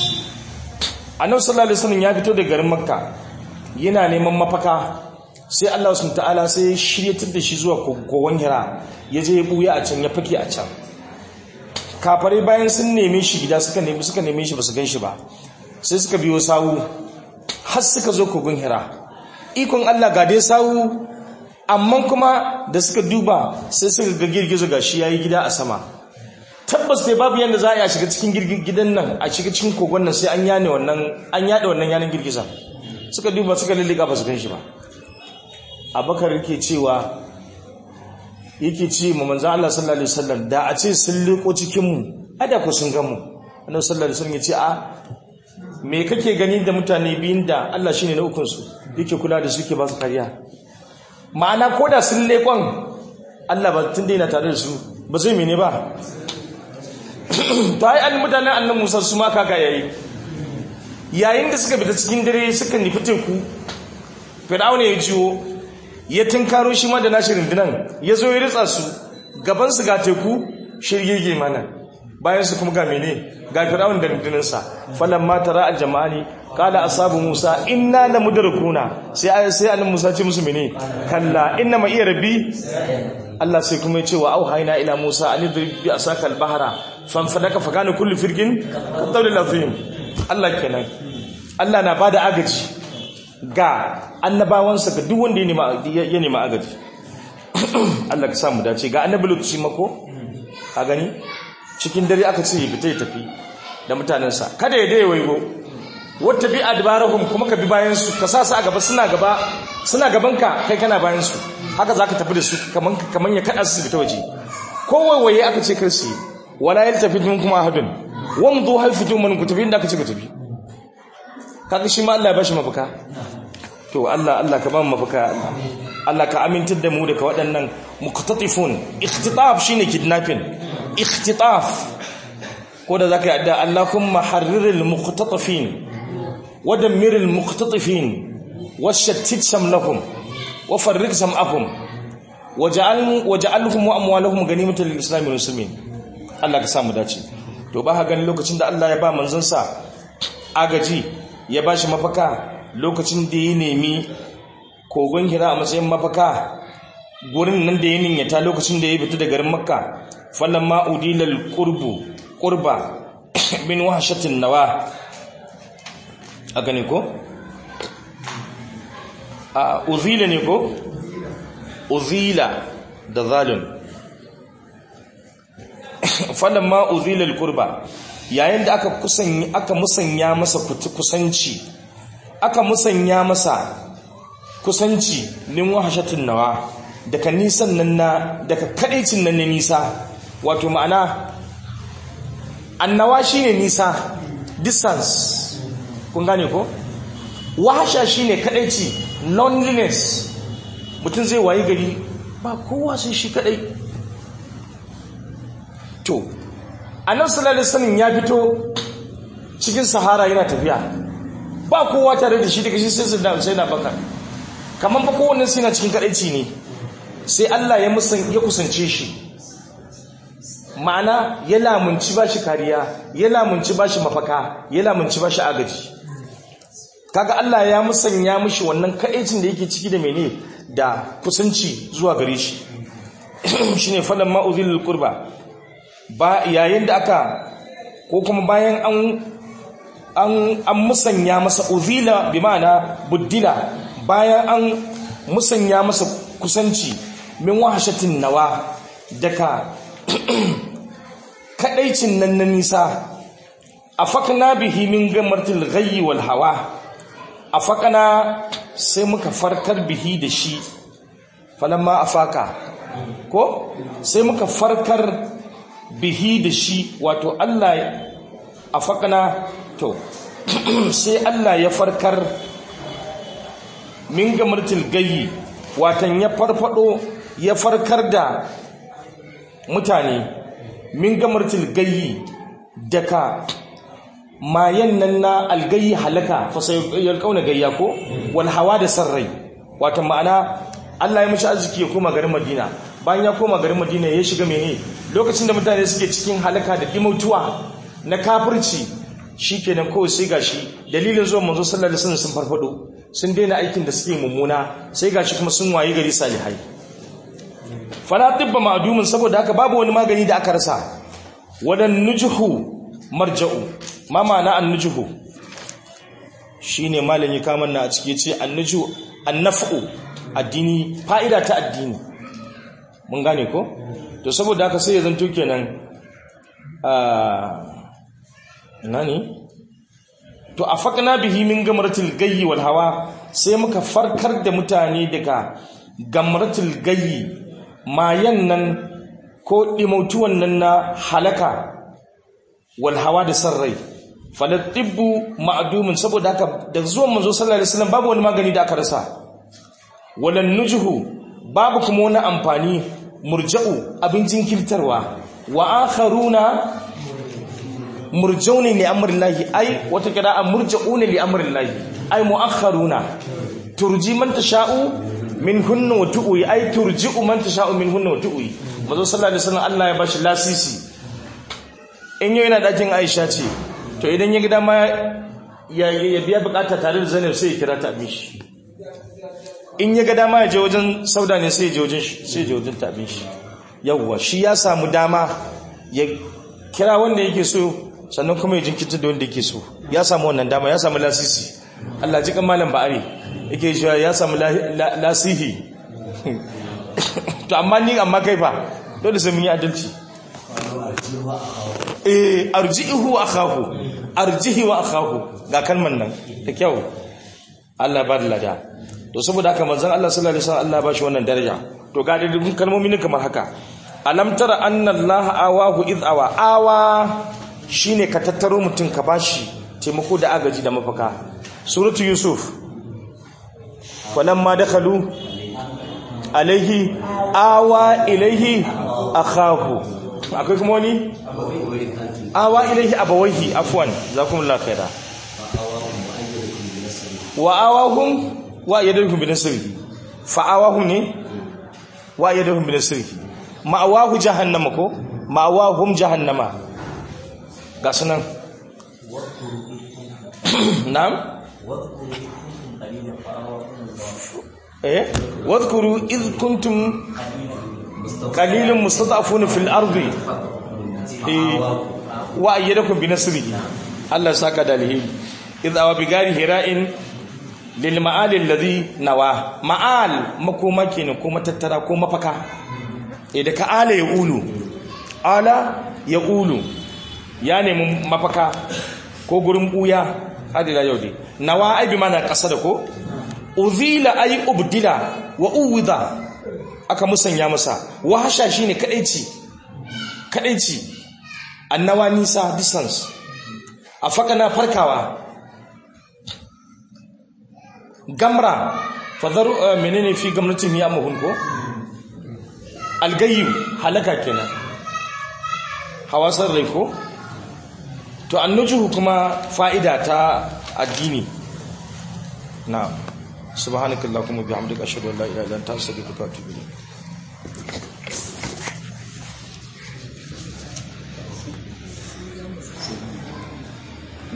annabi sallallahu alaihi wasallam ya fito daga garin makka yana neman mafaka sai Allah subhanahu ta'ala sai ya shiryatar da shi zuwa kogon hira ya je ya buya a can ya fake a can kafare bayan sun neme shi gida suka nemi suka neme shi basu ganshi ba sai suka biyo sawu har suka zo kogon hira ikon Allah ga dai sawu amma kuma da suka duba sai suka ga girgizo gashi yayi gida a sama tabbas dai babu yanda za a shiga cikin gidan nan a shiga cikin kogon nan sai an yane wannan an yada wannan yanan girgiza suka duba suka lallika ba su gan shi ba abakar yake cewa yake ce ma manzo Allah sallallahu alaihi wasallam da a ce sun liko cikin mu ada ku sun gan mu annabi sallallahu alaihi wasallam ya ce a me kake gani da mutane biyun da Allah shine na ukun su yake kula da su yake ba su kariya ma'ana koda sun lekon Allah ba tun daina tare da su ba zai mene ba to ai an mutanen annan Musa su ma kaka yayi yayin da suka fita cikin dare suka nufi teku Fir'auna ya jiwo ya tunkaro shi ma da nashi rundunan ya zo ya ritsa su gaban su ga teku shirgege mana bayan su kuma ga mene ga Fir'auna da rundunansa falamma tara al-jama'ani qala ashabu Musa inna lamudrakuna sai sai annabi Musa ce musu mene kalla inna ma iya rabbi Allah sai kuma ya ce wa auhayna ila Musa an idrib bi asaka al-bahra fanfadaka fakana kullu firqin qadawlil azim Allah kenan Allah na bada agaji ga annabawansa ga duk wanda ya nema agaji Allah ka samu dace ga annabi lokaci mako ka gani cikin dare aka ce ya fita ya tafi da mutanensa kada ya dai waigo wata bi adbarahum kuma ka bi bayan su ka sa su a gaba suna gaba suna gaban ka kai kana bayan su haka zaka tafi da su kaman kaman ya kada su fita waje ko waiwaye aka ce kar su wala yaltafit minkum ahadun wamdu hal fitu man ku tafi inda aka ce ku tafi kaga shi ma Allah ya bashi mafaka to Allah Allah ka ba mu mafaka Allah ka amintar da mu daga waɗannan muqtatifun ikhtitaf shine kidnapping ikhtitaf ko da zaka yi adda Allahumma harriril muqtatafin wa dammiril muqtatifin washattit samlahum wa farriq sam'ahum waj'al waj'alhum wa amwalahum ganimatan lil islam wal muslimin Allah ka samu dace to ba ha gani lokacin da Allah ya ba manzon sa agaji ya bashi mafaka lokacin da ya nemi kogon hira a matsayin mafaka gurin nan da ya ninyata lokacin da ya fita da garin makka fallan ma'udilal qurbu qurba min wahshatin nawa a gani ko a uzila ne ko uzila da zalim fallan ma'udilal qurba yayin da aka kusanya aka musanya masa kusanci aka musanya masa kusanci min wahshatin nawa daga nisan nan na daga kadaicin nan na nisa wato ma'ana annawa shine nisa distance kun gane ko wahasha shine kadaici loneliness mutum zai wayi gari ba kowa sai shi kadai to annabi sallallahu alaihi wasallam ya fito cikin sahara yana tafiya ba kowa tare da shi daga shi sai sai na baka kaman ba kowanne sai na cikin kadaici ne sai Allah ya musan ya kusance shi ma'ana ya lamunci ba shi kariya ya lamunci ba shi mafaka ya lamunci ba shi agaji kaga Allah ya musanya mishi wannan kaɗaicin da yake ciki da mene da kusanci zuwa gare shi shine falan ma'uzil qurba ba yayin da aka ko kuma bayan an an an musanya masa uzila bi ma'ana buddila bayan an musanya masa kusanci min wahashatin nawa daga kadaicin nan na nisa afakna bihi min gamartil ghayyi wal hawa afakna sai muka farkar bihi da shi falamma afaka ko sai muka farkar bihi da shi wato Allah afakna to sai Allah ya farkar min gamartil gayyi watan ya farfado ya farkar da mutane min gamartil gayyi daga mayan nan na algayi halaka fa sai yalkauna gayya ko wal hawa da sarrai watan ma'ana Allah ya mishi arziki ya koma garin Madina bayan ya koma garin Madina ya shiga mene lokacin da mutane suke cikin halaka da dimautuwa na kafirci shikenan kawai sai gashi dalilin zuwa manzo sallallahu alaihi wasallam sun farfado sun daina aikin da suke mummuna sai gashi kuma sun wayi gari salihai fala tibba ma'dumin saboda haka babu wani magani da aka rasa wadan nujhu marja'u ma ma'ana an-nujhu shine malami kaman na a ciki yace an-nujhu an-naf'u addini fa'ida ta addini mun gane ko to saboda haka sai ya zanto kenan nani to afakna bihi min gamratil gayyi wal hawa sai muka farkar da mutane daga gamratil gayyi mayan nan ko dimautuwan nan na halaka wal hawa da sarrai falatibbu ma'dumun saboda haka da zuwan manzo sallallahu alaihi wasallam babu wani magani da aka rasa walan nujhu babu kuma wani amfani murja'u abin jinkirtarwa wa akharuna murjauni li amrillahi ai wata qira'a murja'una li amrillahi ai muakharuna turji man tasha'u minhunna wa tu'i ai turji'u man tasha'u minhunna wa tu'i mazo sallallahu alaihi wasallam Allah ya bashi lasisi in yau yana dakin Aisha ce to idan ya ga dama ya ya biya bukata tare da Zainab sai ya kira ta mishi in ya ga dama ya je wajen Sauda ne sai ya je wajen shi sai ya je wajen ta shi yawwa shi ya samu dama ya kira wanda yake so sannan kuma ya jinkirta da wanda yake so ya samu wannan dama ya samu lasisi Allah ji kan malam ba'ari yake cewa ya samu lasihi to amma ni amma kai fa dole sai mun yi adalci eh arjihu wa akhahu arjihi wa akhahu ga kalman nan da kyau Allah ba da lada to saboda haka manzon Allah sallallahu alaihi wasallam Allah ba shi wannan daraja to ga dukkan kalmomi ne kamar haka alam tara anna Allah awahu id awa awa shine ka tattaro mutum ka bashi taimako da agaji da mafaka suratu yusuf falamma dakhalu alaihi awa ilaihi akhahu akwai kuma wani awa ilaihi abawaihi afwan zakumullahu khaira wa awahum wa yadahum bi nasrihi fa awahum ne wa yadahum bi nasrihi ma'awahu jahannama ko ma'awahum jahannama ga sunan na'am eh wadhkuru id kuntum qalilan mustad'afuna fil ardi eh wa ayyadakum bi nasrihi Allah saka dalili id awa bi gari hira'in lil ma'al alladhi nawa ma'al makoma kenan ko matattara ko mafaka idan ka ala ya ulu ala ya ulu ya nemi mafaka ko gurin buya hadira yau dai nawa ai bi mana kasa da ko uzila ay ubdila wa uwida aka musanya masa wahasha shine kadaici kadaici annawa nisa distance afaka na farkawa gamra fadaru menene fi gamnatin ya muhun ko algayyu halaka kenan hawasar rai ko to annujuhu kuma fa'ida ta addini na subhanakallahumma bihamdika ashhadu an la ilaha illa anta astaghfiruka wa atubu ilayk